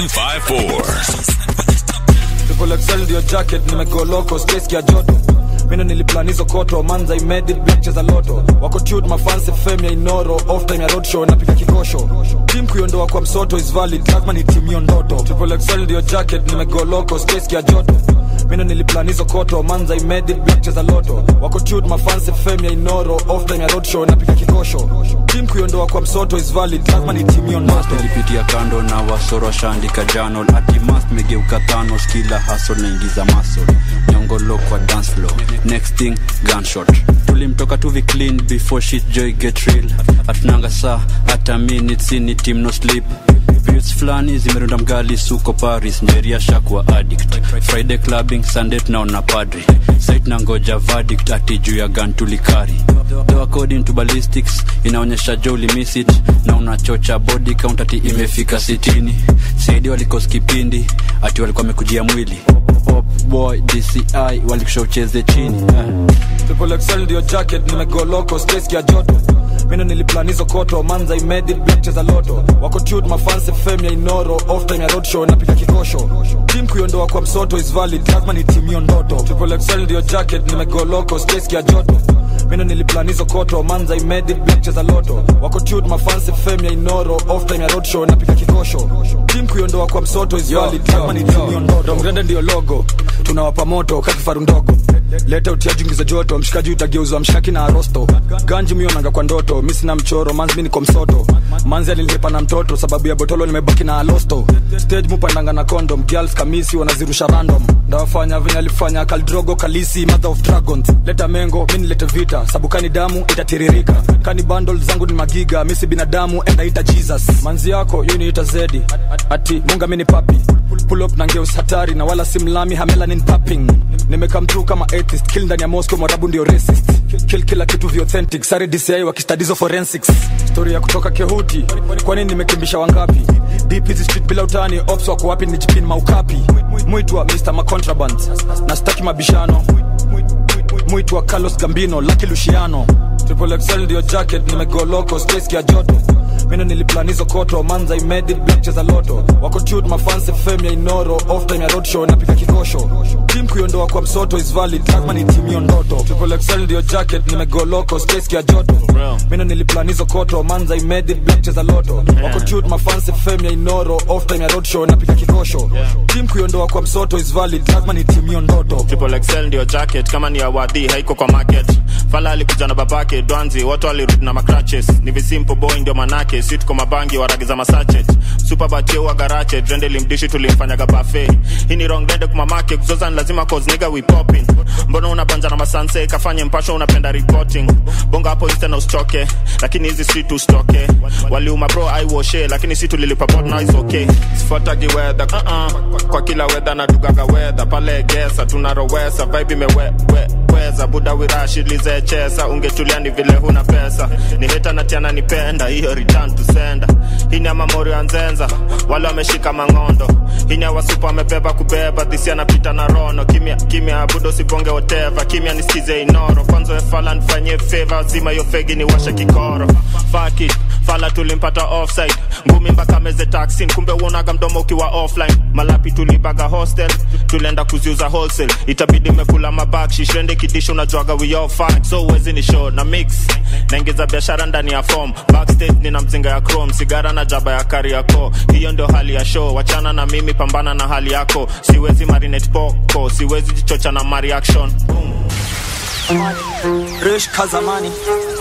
254. Triple XL ndio jacket nimegoloko space ya joto mino niliplan hizo koto manza imedit black za loto wako tute mafansi fame ya inoro off time ya roadshow napika kikosho team kuiondoa kwa msoto is valid lazima ni team hiyo ndoto Triple XL ndio jacket nimegoloko space ya joto mino niliplan hizo koto manza imedit black za loto wako tute mafansi fame ya inoro off time ya roadshow napika kikosho team kuiondoa kwa msoto is valid lazima ni team hiyo ndoto nilipitia kando na wasoro washaandika janol atimas megeuka thanos kila hasol naingiza masol nyongolo kwa dance floor next thing gunshot tulimtoka tuvi clean before shit joy get real atunanga saa hata minutes ni team no sleep periods fulani zimerunda mgali suko paris njeria shakuwa addict friday clubbing sunday tunaona padri sait na ngoja verdict ati juu ya gan tulikari though according to ballistics inaonyesha jo ulimiss it na unachocha body count ati imefika sitini saidi walikos kipindi ati walikuwa wamekujia mwili Pop boy dci walikusha ucheze chini eh. Triple XL ndio jacket nimegoloko space ya joto mino niliplan hizo koto manza imedit black cheza loto wako tute mafanse fame ya inoro off time ya roadshow napika kikosho team kuiondoa kwa msoto is valid lazima ni team hiyo ndoto Triple XL ndio jacket nimegoloko space ya joto mino niliplan hizo koto manza imedit black cheza loto wako tute mafanse fame ya inoro off time ya roadshow napika kikosho team kuiondoa kwa msoto is valid lazima ni team hiyo ndoto mgrende ndio logo tunawapa moto kakifaru ndogo leta utia jungi za joto mshikaji utageuzwa mshaki na arosto ganji mionanga kwa ndoto mi sina mchoro manzi mi niko msoto manzi alilipa na mtoto sababu ya botolo nimebaki na alosto stage mupandanga na condom girls kamisi wanazirusha random ndawafanya venye alifanya kaldrogo kalisi mother of dragons leta mengo mi nilete vita sabukani damu itatiririka kani bundle zangu ni magiga misi binadamu enda ita jesus manzi yako yu niita zedi ati munga mi ni papi pull up na ngeus hatari na wala simlami hamelanin papping nimekam through kama atheist kill ndani ya moscow mwarabu ndio racist kill kila kitu vi authentic sare dci wakistadizo forensics story ya kutoka kehuti kwani nimekimbisha wangapi deep hizi street bila utani ops wako wapi ni jipin maukapi mwitwa mr macontraband na staki mabishano mwitwa carlos gambino laki luciano triple xl ndio jacket nimegoloko space ya joto mino niliplan hizo koto manza imedit black cheza loto wako tute mafanse fame ya inoro off time ya roadshow napika kikosho team kuiondoa kwa msoto is valid lazima ni team hiyo ndoto triple xl ndio jacket nimegoloko space ya joto mino niliplan hizo koto manza imedit black cheza loto wako tute mafanse fame ya inoro off time ya roadshow napika kikosho team kuiondoa kwa msoto is valid lazima ni team hiyo ndoto triple XL ndio jacket kama ni awadhi haiko kwa market fala alikuja na babake dwanzi watu walirudi na macratches ni visimple boy ndio manake si tuko mabangi waragiza masachet superbatieua garache drende limdishi tulimfanyaga bafe hii ni wrong dende kumamake kuzoza ni lazima cause nigga we popping mbona unabanja na masanse kafanye mpasho unapenda reporting bonga hapo insta na ustoke lakini hizi si tustoke waliuma bro aiwoshe lakini si tulilipa bot now is okay sifuatagi weather uh -uh. kwa kila weather nadugaga weather pale gesa tunarowesa vibe imewe we, weza buda wirashilize chesa ungetulia ni vile huna pesa ni heta na tiana nipenda hiyo return to sender hii ni ya mamori ya nzenza wale wameshika mang'ondo hii ni ya wasupa wamebeba kubeba dhisi anapita na rono kimya kimya budo sibonge whatever kimya nisikize inoro kwanza wefala nifanyie favor zima hiyo fegi ni washe kikoro Fuck it fala tulimpata offside ngumi mpaka meze taxin kumbe uonaga mdomo ukiwa offline malapi tulibaga hostel tulienda kuziuza wholesale itabidi mekula mabakshi shende kidisho unajuaga we all fine so uwezi ni show na mix naingiza biashara ndani ya form backstage nina mzinga ya chrome sigara na jaba ya kari yako hiyo ndio hali ya show wachana na mimi pambana na hali yako siwezi marinate poko siwezi jichocha na mareaction Rish Kazamani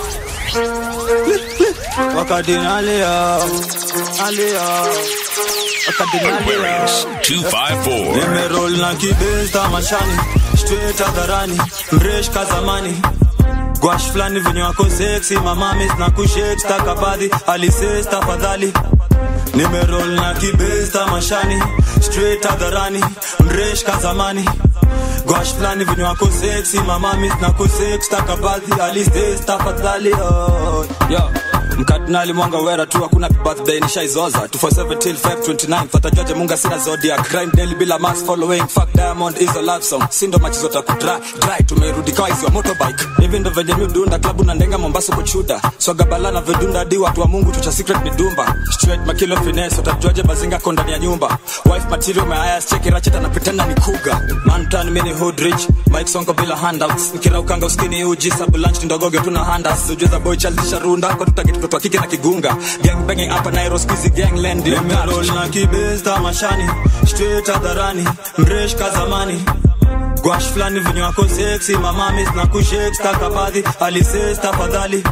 wakadinalia alia wakadinalia 254. nimerol na kibesta mashani straight hadharani mresh kazamani gwash fulani venye wako seksi mamamis na kushek stakabadhi alises tafadhali nimerol na kibesta mashani straight hadharani mresh kazamani gwash fulani venye wako seksi mamamis na kushek stakabadhi alises tafadhali oh. yeah mkardinali mwanga wera tu hakuna birthday nishaizoza 247 till 529 fatajaje munga sina zodiac crime daily bila mass following fuck diamond is a love song sindo machizo takudry dry tumerudi kwa hizo motorbike hivi ndo venye mi udunda klabu na ndenga mombasa kuchuda swaga bala na vedunda hadi watu wa mungu tucha secret ni dumba straight makilo finesse utajuaje bazinga ko ndani ya nyumba wife material mayaya cheki ratchet anapitana ni kuga man turn mini hood rich mike songo bila handouts nikiraukanga uskini uji sabu lunch ndogoge tuna handas ujuza boy chalisha runda kwa tutaki mtoto wa kike na kigunga gang banging hapa Nairo squeezy gang land nimerol na kibesta mashani straight hadharani mresh kazamani gwash fulani venye wako sexy mamamis na kushek stakabadhi alises tafadhali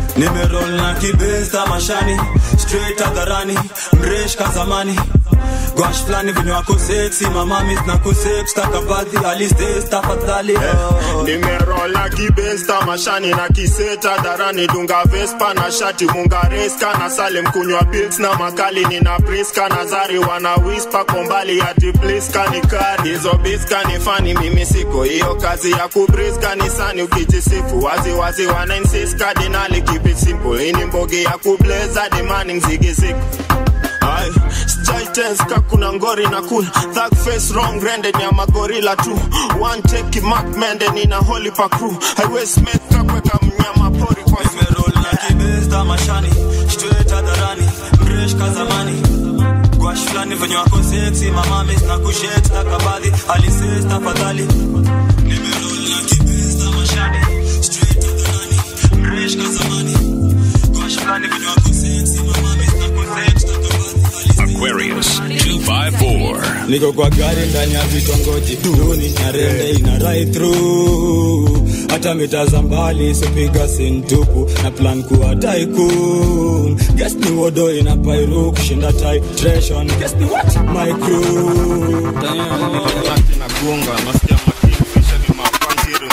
nimerol na kibesta mashani straight hadharani mresh kazamani gwash flani venye wako seksi mamami zinakusep stakabadhi alistes tafadhali oh. nimerola kibensta mashani na kiseta darani dunga vespa na shati mungareska na salem kunywa pils na makali nina priska na zari wana wispa kombali ati pliska ni kari hizo biska ni fani mimi siko hiyo kazi ya kubriska ni sani ukijisifu wazi wazi wana insist kardinali keep it simple ini mbogi ya kubleza demanding zigi siku Ay, sijai tense ka kuna ngori na kula Thug face wrong rendered ya magorila tu One take mark mende nina holy pa crew Highway smith kakweka mnyama pori kwa nimerola kibesta mashani straight hadharani mresh kazamani gwash flani venye wako seksi mamami zinakushet stakabadhi alistes tafadhali nimerola kibesta mashani straight hadharani mresh kazamani gwash flani venye wako seksi mamami zinakushet stakabadhi Aquarius 254. niko kwa gari ndani ya vitongoji duni nyarende ina right through hata mitaza mbali sipiga sintupu na plan kuwa tycoon guess ni wodo ina pairu kushinda titration guess ni what my crew nagunga nasikia makingfisha ni mapanziru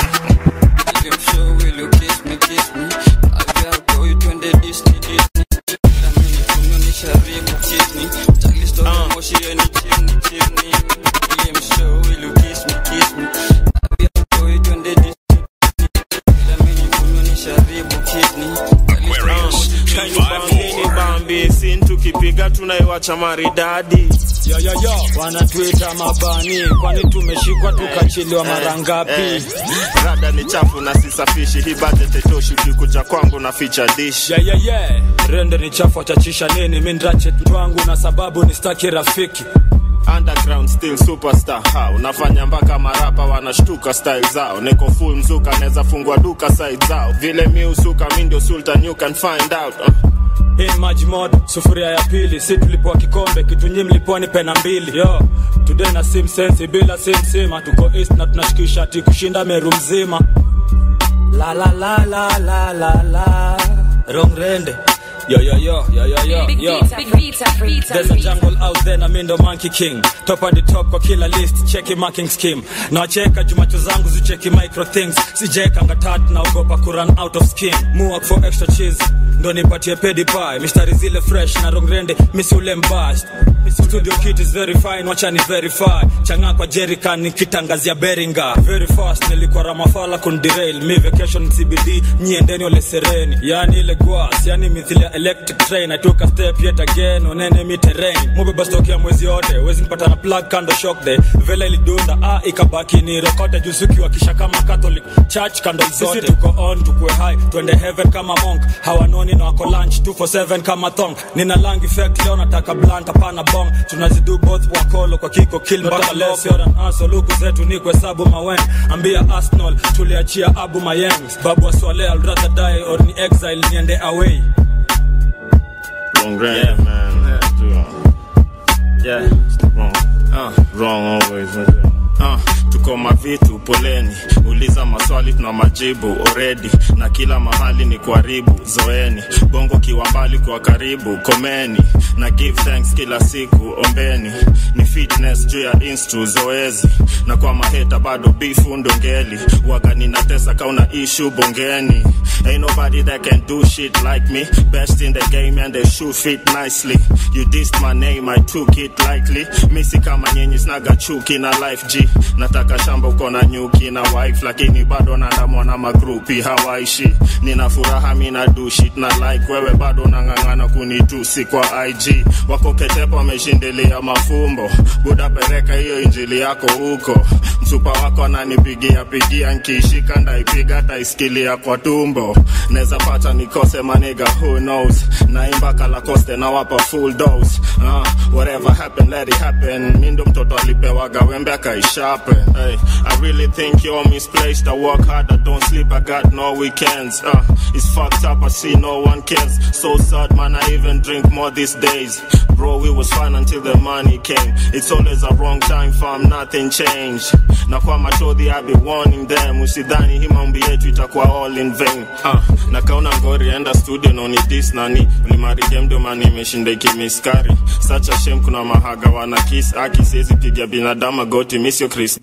bambi sin tukipiga tunaiwacha maridadi yo, yo, yo. wanatuita mabani kwani tumeshikwa tukachiliwa mara ngapi Eh, rada ni chafu na sisafishi hii budget haitoshi ukikuja kwangu na ficha dish yeah, yeah, yeah. rende ni chafu achachisha nini mi ndrache twangu na sababu ni staki rafiki underground still superstar ha unafanya mpaka marapa wanashtuka style zao niko full mzuka naweza fungua duka side zao vile mi usuka mi ndio sultan you can find out uh. hii maji moto sufuria ya pili si tulipoa kikombe kitu nyi mlipoa ni pena mbili yo today na sim sensi bila sim sima tuko east na tunashikisha ti kushinda meru mzima la la la la la la la wrong rende Yo, yo, yo, yo, yo, yo, Big yo. pizza, big pizza, pizza, There's a jungle out there na mindo monkey king top at the top kwa kila list cheki marking scheme nawacheka jumacho zangu zicheki micro things sijeka ngatat naogopa kuran out of skin muak for extra cheese ndo nipatie pedi pie mistari zile fresh na rongrende misule mbast studio kit is very fine wacha ni verify changa kwa jerican nikitangazia beringa very fast nilikuwa ramafala kundirail mi vacation cbd nyiendeni ole sereni yani ile gwas yani mithili ya electric train i took a step yet again onene mi terrain mubeba stock ya mwezi yote wezi nipata na plug kando shock the vela ilidunda ah ikabaki ni rekote jusuki wakisha kama catholic church kando zote sisi tuko on tukue high twende heaven kama monk hawanoni na wako lunch 247 kama thong nina lang effect leo nataka blunt hapana bong tunazidu both wakolo kwa kiko kill mpaka less you're an asshole luku zetu ni kuhesabu mawen ambia arsenal tuliachia abu mayengs babu aswale I'll rather die or ni exile niende away wrong yeah. man yeah wrong uh. wrong always uh, tuko mavitu poleni uliza maswali tuna majibu already na kila mahali ni kuharibu zoeni bongo kiwa mbali kwa karibu komeni na give thanks kila siku ombeni ni fitness juu ya instu zoezi na kwa maheta bado bifu ndongeli waga ninatesa kauna ishu bongeni ain't nobody that can do shit like me best in the game and they shoot fit nicely you dissed my name i took it lightly misi kama nyenyi snaga chuki na life g nataka shamba uko na nyuki na wife lakini bado naandamwa na magrupi hawaishi nina furaha mina do shit na like wewe bado nang'ang'ana kunitusi kwa ig wako ketepa wameshindilia mafumbo buda pereka hiyo injili yako huko msupa wako ananipigia pigia nkiishika ndaipiga taisikilia kwa tumbo neza pata nikose maniga who knows naimba kalakoste nawapa full dose uh, whatever happen let it happen mi ndo mtoto alipewaga wembe akaishape hey. Hey, I really think you're misplaced. I work hard, I don't sleep, I got no weekends. Uh, it's fucked up, I see no one cares. So sad, man, I even drink more these days. Bro, it was fun until the money came. It's always a wrong time, fam, nothing changed. Na kwa machodhi, I be warning them. Usidhani hii mambo yetu itakuwa all in vain. Uh, na kauna ngori, enda studio, no ni this nani. Ulimari game ndo mani imeshinda ikimiskari. Such a shame, kuna mahaga wana kiss. Aki siwezi piga binadamu goti, miss your Chris.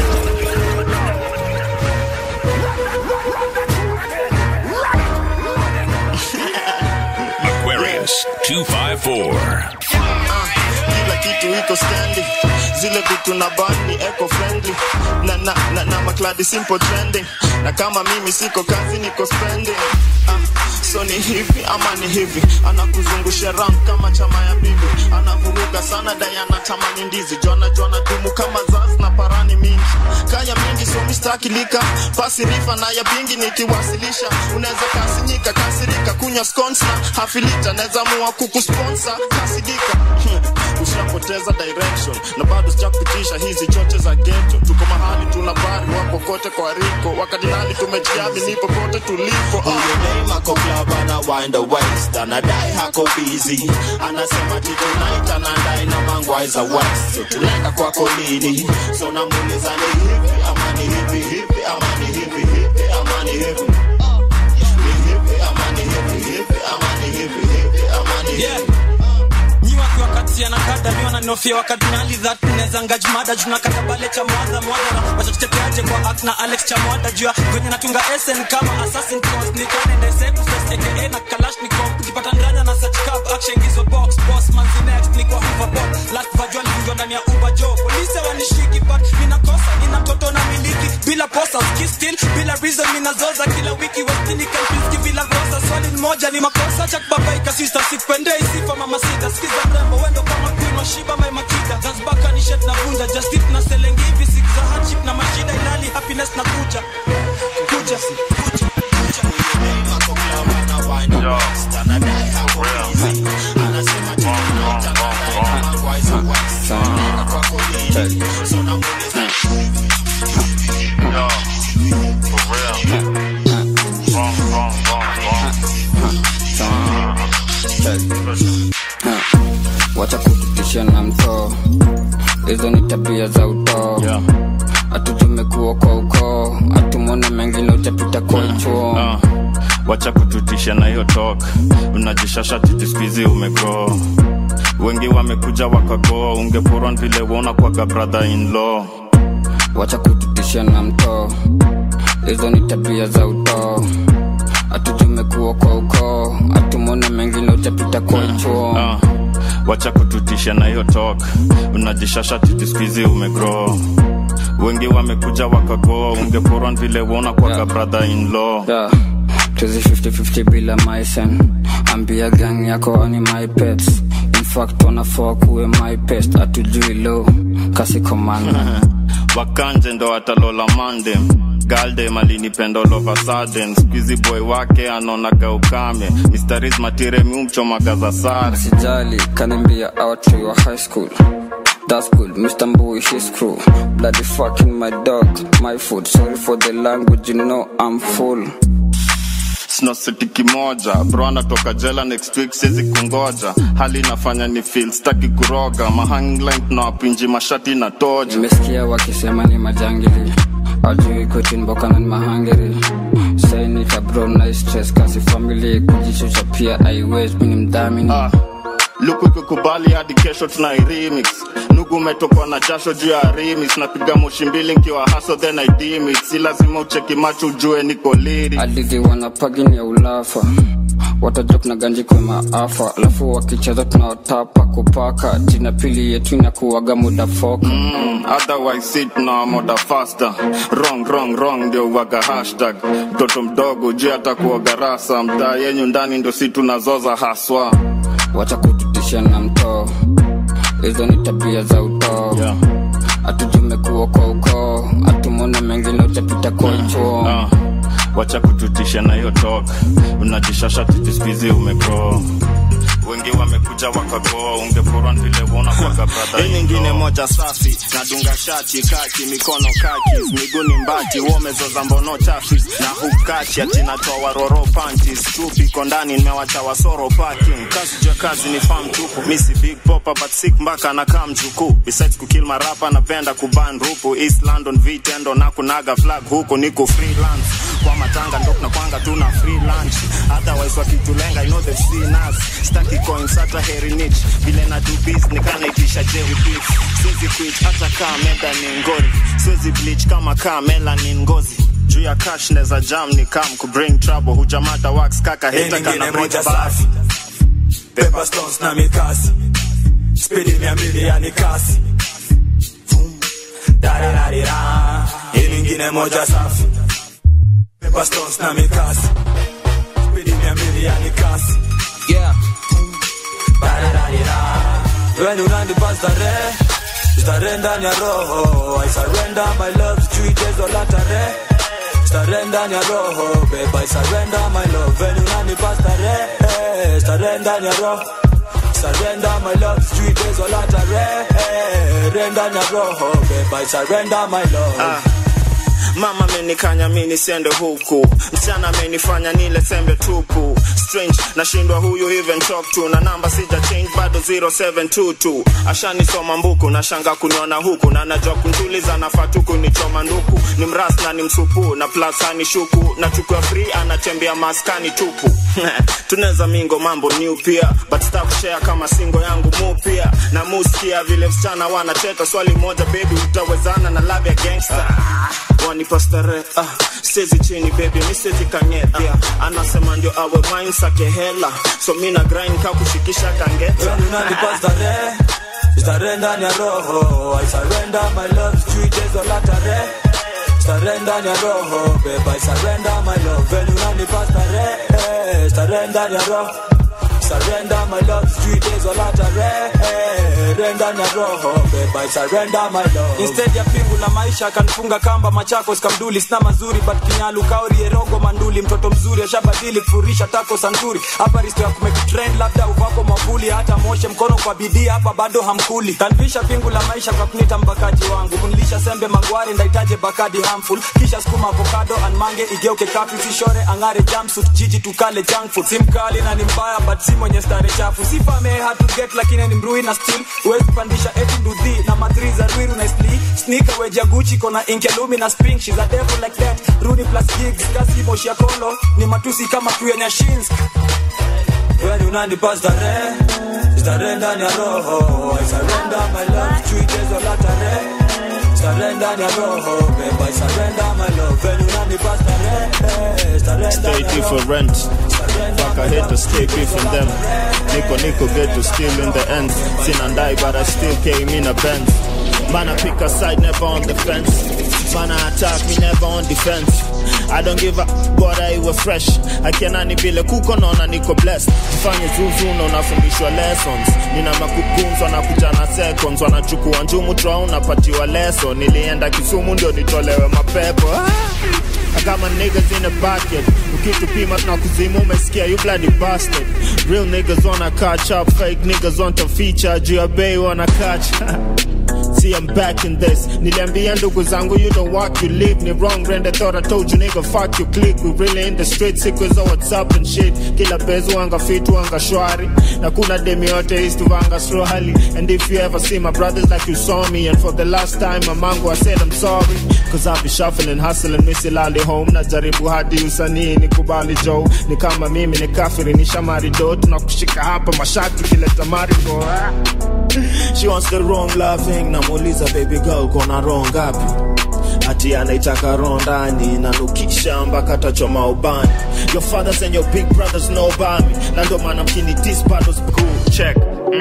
Aquarius 254. kila kitu iko standi zile vitu na ban ni eco friendly na, na, na, na makladi simple trending na kama mimi siko kazi niko spending ah, so ni hivi ama ni hivi anakuzungusha ram kama chama ya bibi anavuruga sana dayana tamani ndizi jona jona dumu kama zaz na parani mingi kaya mingi so mistakilika pasi rifa na ya bingi nikiwasilisha unaweza kasinyika kasirika kunywa scones na hafilita naweza mua kukusponsa kasidika ushapoteza direction na bado sijakupitisha hizi choche za geto tuko mahali tuna bari wako kote kwa riko wakadinali tumejiamini popote tulipo Huyo name ako club ana wind the waist anadai hako busy anasema ti tonight anadai na mangwai za west so tunaenda kwako lini so namuuliza ni hivi ama ni hivi hivi ama ni hivi hivi ama ni hivi ni hivi ama ni hivi hivi ama ni hivi hivi ama ni hivi nyi wakiwa kati ya nakada mi wananofia wakadinali that neza ngajmada junakata bale cha mwadha mwadha wachatuteteaje kwa act na alex cha mwada jua kwenye natunga sn kama assassin cost nikanendesekuseseke na kalashnikov ukipata ndanya na search cab action gizo box boss manzi next ni kwa hoverboard last vajua livunjwa ndani ya uber jo polisi wanishiki but ninakosa nina mtoto na miliki bila posa ski still bila reason ninazoza kila wiki westini kampiski bila rosa swali moja ni makosa cha kubabaika sister sipendei sifa mama sita skiza mrembo wendo kama queen wa shiba my makita zanzibaka ni shet na vunja just it na selengi hivi sik za hardship na mashida ilali happiness na kuja kuja kuja wacha kututisha na mtoo hizo ni tabia za utoo hatujumekuwa kwa ukoo hatumona mengine utapita kwa chuo uh, wacha kututisha na hiyo tok unajishasha titi skuizi umego wengi wamekuja wakagoa ungeporwa vile wona kwaga brother in law wacha kututisha na mtoo hizo ni tabia za utoo hatujumekuwa kwa ukoo hatumona mengine utapita kwa chuo uh, wacha kututisha na hiyo tok unajishasha titi skuizi umegro wengi wamekuja wakagoa ungeporwa vile wona kwaga yeah. brother in law yeah. tuzi 50-50 bila maisen ambia gang yako ani my pets in fact wanafaa kuwe my pest atujui lo kasi komanda wakanje ndo atalola mandem galdem alinipenda all of a sudden squeezy boy wake anaonaga ukame mistaris matire miumchomaga za sare sijali kanimbia outry wa high school That's good, Mr. Mbui, his crew. Bloody fucking my dog, my food. Sorry for the language, you know I'm full. sina seti kimoja bro anatoka jela next week siwezi kungoja hali inafanya ni feel staki kuroga mahangline tunawapinji mashati na toja nimesikia wakisema ni majangili ajui kutinbokana ni mahangiri sainita bro na stress kasi famili kujichucha pia aiwez mini mdhamini ah luku ikikubali hadi kesho tuna remix nugu umetokwa na jasho juu ya remix napiga moshi mbili nkiwa haso then I dim it si lazima ucheki macho ujue niko liri hadithi wanapagini ya ulafa watajok na ganji kwa maafa alafu wakicheza tunaotapa kupaka jina pili yetu inakuwaga muda foka mm, otherwise si tunawamoda faster wrong wrong wrong ndio uwaga hashtag mtoto mdogo juu atakuwa garasa mtaa yenyu ndani ndo si tunazoza haswa wacha kututisha na mtoo hizo ni tabia za utoo yeah. hatujumekuwa kwa ukoo hatumona mengine utapita kwa chuo uh, wacha kututisha na hiyo tok unajishasha titi skuizi umegro wengi wamekuja wakagoa ungeporwa vile wona kwaga brother hii nyingine moja safi nadunga shati kaki mikono kaki miguni mbati womezoza mbono chafi na hukachi ati natoa waroro panties chupi iko ndani nimewacha wasoro parking kazi jua kazi ni farm tupu misi big popa but sick mpaka nakaa mjukuu besides kukill marapa napenda kuban rupu east london vitendo na kunaga flag huku niko freelance kwa matanga ndo nakwanga tuna free lunch otherwise wakitulenga i know they've seen us staki coins hata heri niche vile na do biz nikanaitisha jerry beef siwezi quit hata kaa meda ni ngori siwezi bleach kama kaa melanin ngozi juu ya cash neza jam ni kam ku bring trouble hujamata wax kaka heta nyingine kana bring moja back safi Pepper stones na mikasi spidi mia mbili yani kasi Vum. Darirarira. hii nyingine moja safi Pepper stones na mikasi spidi mia mbili yani kasi yeah. Darirarira. When unanipa starehe starehe ndani ya roho I surrender my love sijui tezo la tarehe starehe ndani ya roho babe I surrender my love When unanipa starehe starehe ndani ya roho surrender my love sijui tezo la tarehe Re ndani ya roho babe I surrender my love Ah. mama amenikanya mi nisiende huku msichana amenifanya nile sembe tupu strange nashindwa huyu even talk to na namba sija change bado 0722 ashanisoma mbuku na shanga kuniona huku na najua kuntuliza nafaa tu kunichoma nduku ni mras na ni msupu na plus hani shuku na chukua free anatembea maskani tupu tunaweza mingo mambo new pia but star kushare kama singo yangu mu pia na muskia vile msichana wanacheta swali moja baby utawezana na love ya gangster wanipa starehe ah, sezi chini baby mi sezi kangeta ah, anasema ndio awe mine sake hela so mi na grind ka kushikisha kangeta When unanipa starehe starehe ndani ya roho I surrender my love sijui tezo la tarehe starehe ndani ya roho babe I surrender my love When unanipa starehe starehe ndani ya roho surrender my love sijui tezo la tarehe re ndani ya roho babe I surrender my love instead ya pingu la maisha akanifunga kamba machakos kamduli sina mazuri but kinyalu kaori erogo manduli mtoto mzuri ashabadili kufurisha tako santuri hapa risto ya kumekitrend labda uvako mwavuli hata moshe mkono kwa bidii hapa bado hamkuli kanvisha pingu la maisha kwa kunita mbakaji wangu kunilisha sembe mangwari ndaitaje bakadi harmful kisha skuma avocado anmange igeuke kafi sishore angare jumpsuit jiji tukale junk food si mkali na ni mbaya but si mwenye stare chafu sifame hatu get lakini ni mrui na still huwezi pandisha eti ndudhi na madri za rwiru na sli sneaker weja gucci kona inkelumi na spring she's a devil like that rudi plus gigs kasi moshi ya kolo ni matusi kama crew ya nyashinsk When unanipa starehe starehe ndani ya roho I surrender my love sijui tezo la tarehe starehe ndani ya roho babe I surrender my love When unanipa starehe starehe stay ndani ya roho different fuck I hate to stay beef from them Nico Nico get to still in the end Sin and die but I still came in a Benz Man I pick a side never on the fence Man I attack me never on defense I don't give a bora iwe fresh akianani vile kuko naona niko blessed fanye zuzu na unafundishwa lessons nina makukunzwa na kuja na seconds wanachukua njumu tra unapatiwa lesson nilienda kisumu ndio nitolewe mapepo ah! I got my niggas in the bucket. Ukitupima na kuzimu umesikia you bloody bastard. Real niggas wanna catch up, fake niggas want to feature. Juu ya bei wanna catch. See I'm back in this. Niliambia ndugu zangu you don't walk you live. Ni wrong brand I thought I told you nigga fuck you click. We really in the street sequence of what's up and shit. Kila bezu wanga fit wanga shwari. Na kuna demi yote is to wanga swahili. And if you ever see my brothers like you saw me. And for the last time my mango I said I'm sorry. Cause I've been shuffling, hustling, misilali home. Najaribu hadi usanii nikubali Joe. Ni kama mimi ni kafiri ni shamari do. Tunakushika hapa mashati kileta marigo. Ah. She wants the wrong loving namuuliza baby girl kona wrong ngapi ati anaitaka roho ndani nanukisha mpaka tachoma ubani your fathers and your big brothers know about me na ndo maana mkini dis bado cool check mm.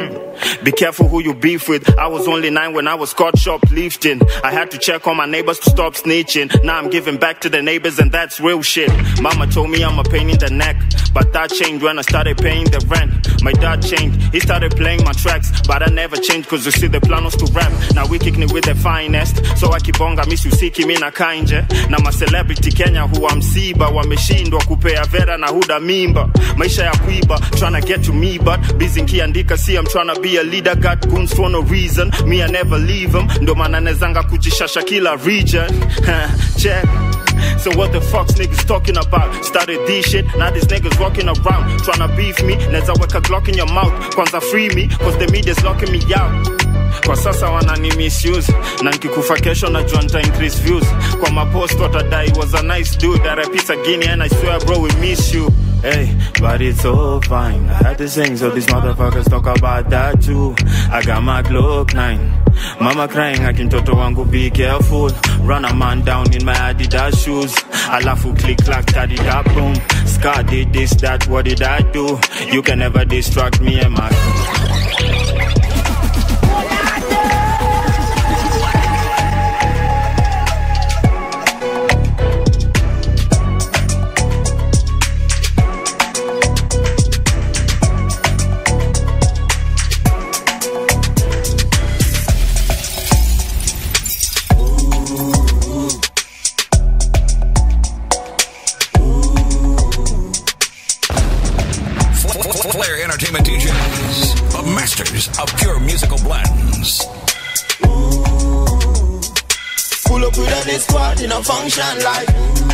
Be careful who you beef with. I was only nine when I was caught shoplifting. I had to check on my neighbors to stop snitching. Now I'm giving back to the neighbors and that's real shit. Mama told me I'm a pain in the neck. But that changed when I started paying the rent. My dad changed. He started playing my tracks. But I never changed cause you see the plan was to rap. Now we kicking it with the finest. So akibonga miss usiki mi na kainje. Na ma celebrity Kenya huwa msiba. Wameshindwa kupea vera na huda mimba. Maisha ya kuiba. Tryna get to me but busy nkiandika see I'm tryna be a leader. Got goons for no reason. Me I never leave them. Ndo maana nezanga kujishasha kila region. Check. So what the fuck's niggas talking about? Started this shit, now these niggas walking around tryna beef me. Neza weka Glock in your mouth, kwanza free me, cause the media's locking me out. Kwa sasa wanani misuse na nkikufa kesho najua nita increase views kwa mapost watadai was a nice dude RIP Sagini and I swear bro we miss you Hey, but it's all fine. I had to sing, so these motherfuckers talk about that too. I got my Glock 9. Mama crying, akintoto wangu be careful. Run a man down in my Adidas shoes. Alafu click clack, daddy da boom. Scar did this, that, what did I do? You can never distract me and my. Flair Entertainment DJs, the masters of pure musical blends. Pull up with a this squad in a function like.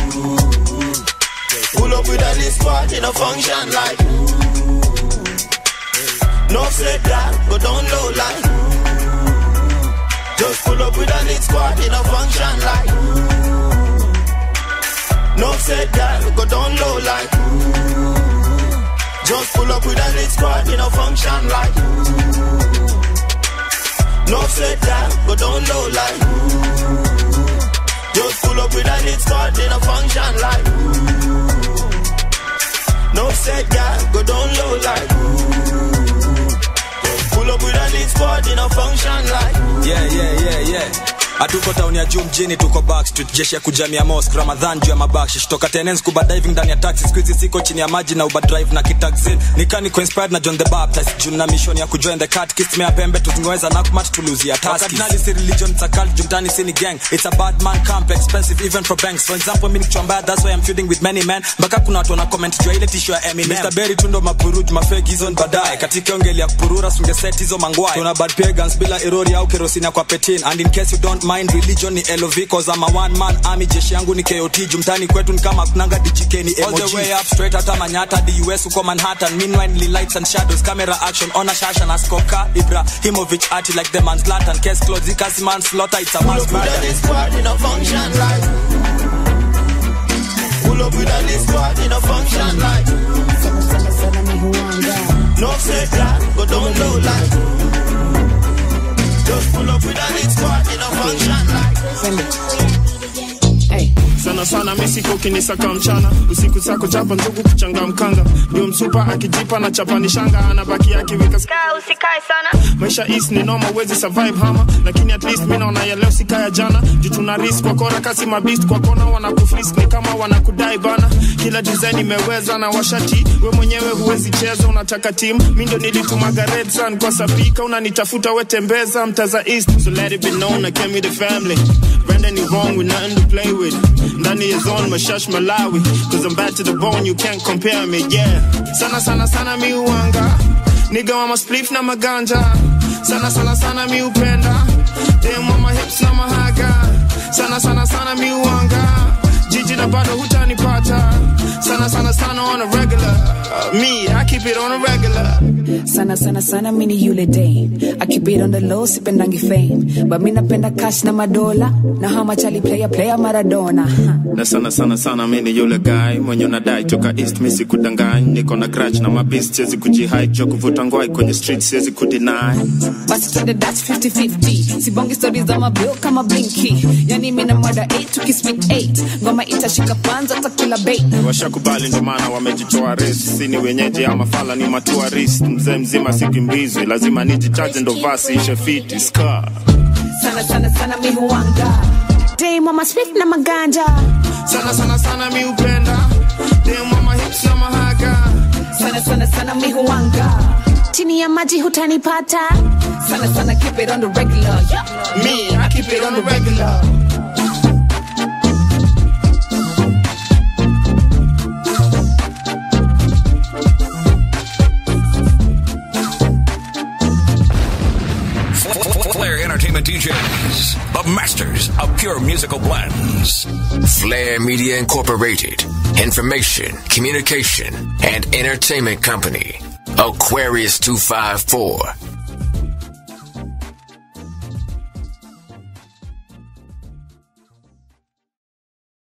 Pull up with a this squad in a function like. No say that, go down low like. Just pull up with a lit squad in a function like. No say that, go down low like. Just pull up with a lit squad in a function like. No say that, go down low like. Just pull up with a lit squad in a function like. No say that, go down low like. Just pull up with a lit squad in a function like. yeah, yeah, yeah, yeah. hatuko tauni ya juu mjini tuko backstreet jeshi ya kujamia mosque ramadhan juu ya mabakshish toka tenens kuba diving ndani ya taxi squeezy siko chini ya maji na uba drive na kitaxi nikani inspired na john the baptist juu na mission ya kujoin the cat kiss mea pembe tuzingeweza nakmat tuluzia taskardinali si religion it's a cult jumtani sini gang it's a bad man camp expensive even for banks for example mimi nikichwa mbaya that's why I'm feuding with many men mpaka kuna watu wana comment juu ya ile tisho ya Eminem Mr Berry tundo mapuruj mafake hizo ni baadaye katika ongeli ya kupurura sungeset hizo mangwai tuna bad pagans bila erori au kerosini ya kwa petin and in case you don't mind religion ni LOV cause I'm a one man army jeshi yangu ni KOT jumtani kwetu ni kama kunanga DJK ni all the way up straight hata Manyata the US uko Manhattan meanwhile ni lights and shadows camera action on a shasha na skoka Ibrahimovic arty like the man's Zlatan case closed ikasi man slaughter it's a mass Pull up with a murder lit squad in a function like. Pull up with a lit squad in a function like. No say that, go down low like. Just pull up with a lit squad in a function like. sana sana misiko kinisaka mchana usiku zako chapa ndugu kuchanga mkanga ndio msupa akijipa na chapani shanga anabaki akiweka Kaa usikae sana maisha is ni noma wezi survive hama lakini at least mi naona ya leo sikaya jana juu tuna risk kwa kora kasi mabist kwa kona wanakufrisk ni kama wanakudai bana kila design imeweza na washati we mwenyewe huwezi cheza unataka team mi ndo nilitumaga red sun kwa sapika unanitafuta wetembeza mtaza east so let it be known I came with the family Brandon is wrong with nothing to play with ndani ya zone mashash malawi cause I'm bad to the bone you can't compare me yeah sana sana sana mi uanga Nigga wa maspliff na maganja sana sana sana mi upenda dem wa mahips na mahaga sana sana sana mi uanga jiji na bado hutanipata sana sana sana on a regular uh, me I keep it on a regular sana sana sana mini yule dame I keep it on the low sipendangi fame but mi napenda cash na madola na how much ali player player Maradona na sana sana sana mi ni yule guy mwenye unadai toka east mi sikudangany niko na grudge na mabist siwezi kujihide jo kuvuta ngwai kwenye street siwezi kudeny basi twende that's 50-50 sibongi stori za mabil kama blinky yani mi na mwada 8 tukisplit 8 ngoma itashika panza takula bait washakubali ndo maana wamejitoa res si ni wenyeji ama fala ni matuarist mzee mzee lazima sikimbizwe lazima nijichaje ndo vasi ishe fiti ska sana sana sana mi huanga Dame wa masmith na maganja sana sana sana mi upenda Dame wa mahips na mahaga sana sana sana mi huanga chini ya maji hutanipata sana sana keep it on the regular yeah. me I keep it on the regular Flair Entertainment DJs, the masters of pure musical blends. Flair Media Incorporated. Information, communication, and entertainment company. Aquarius 254.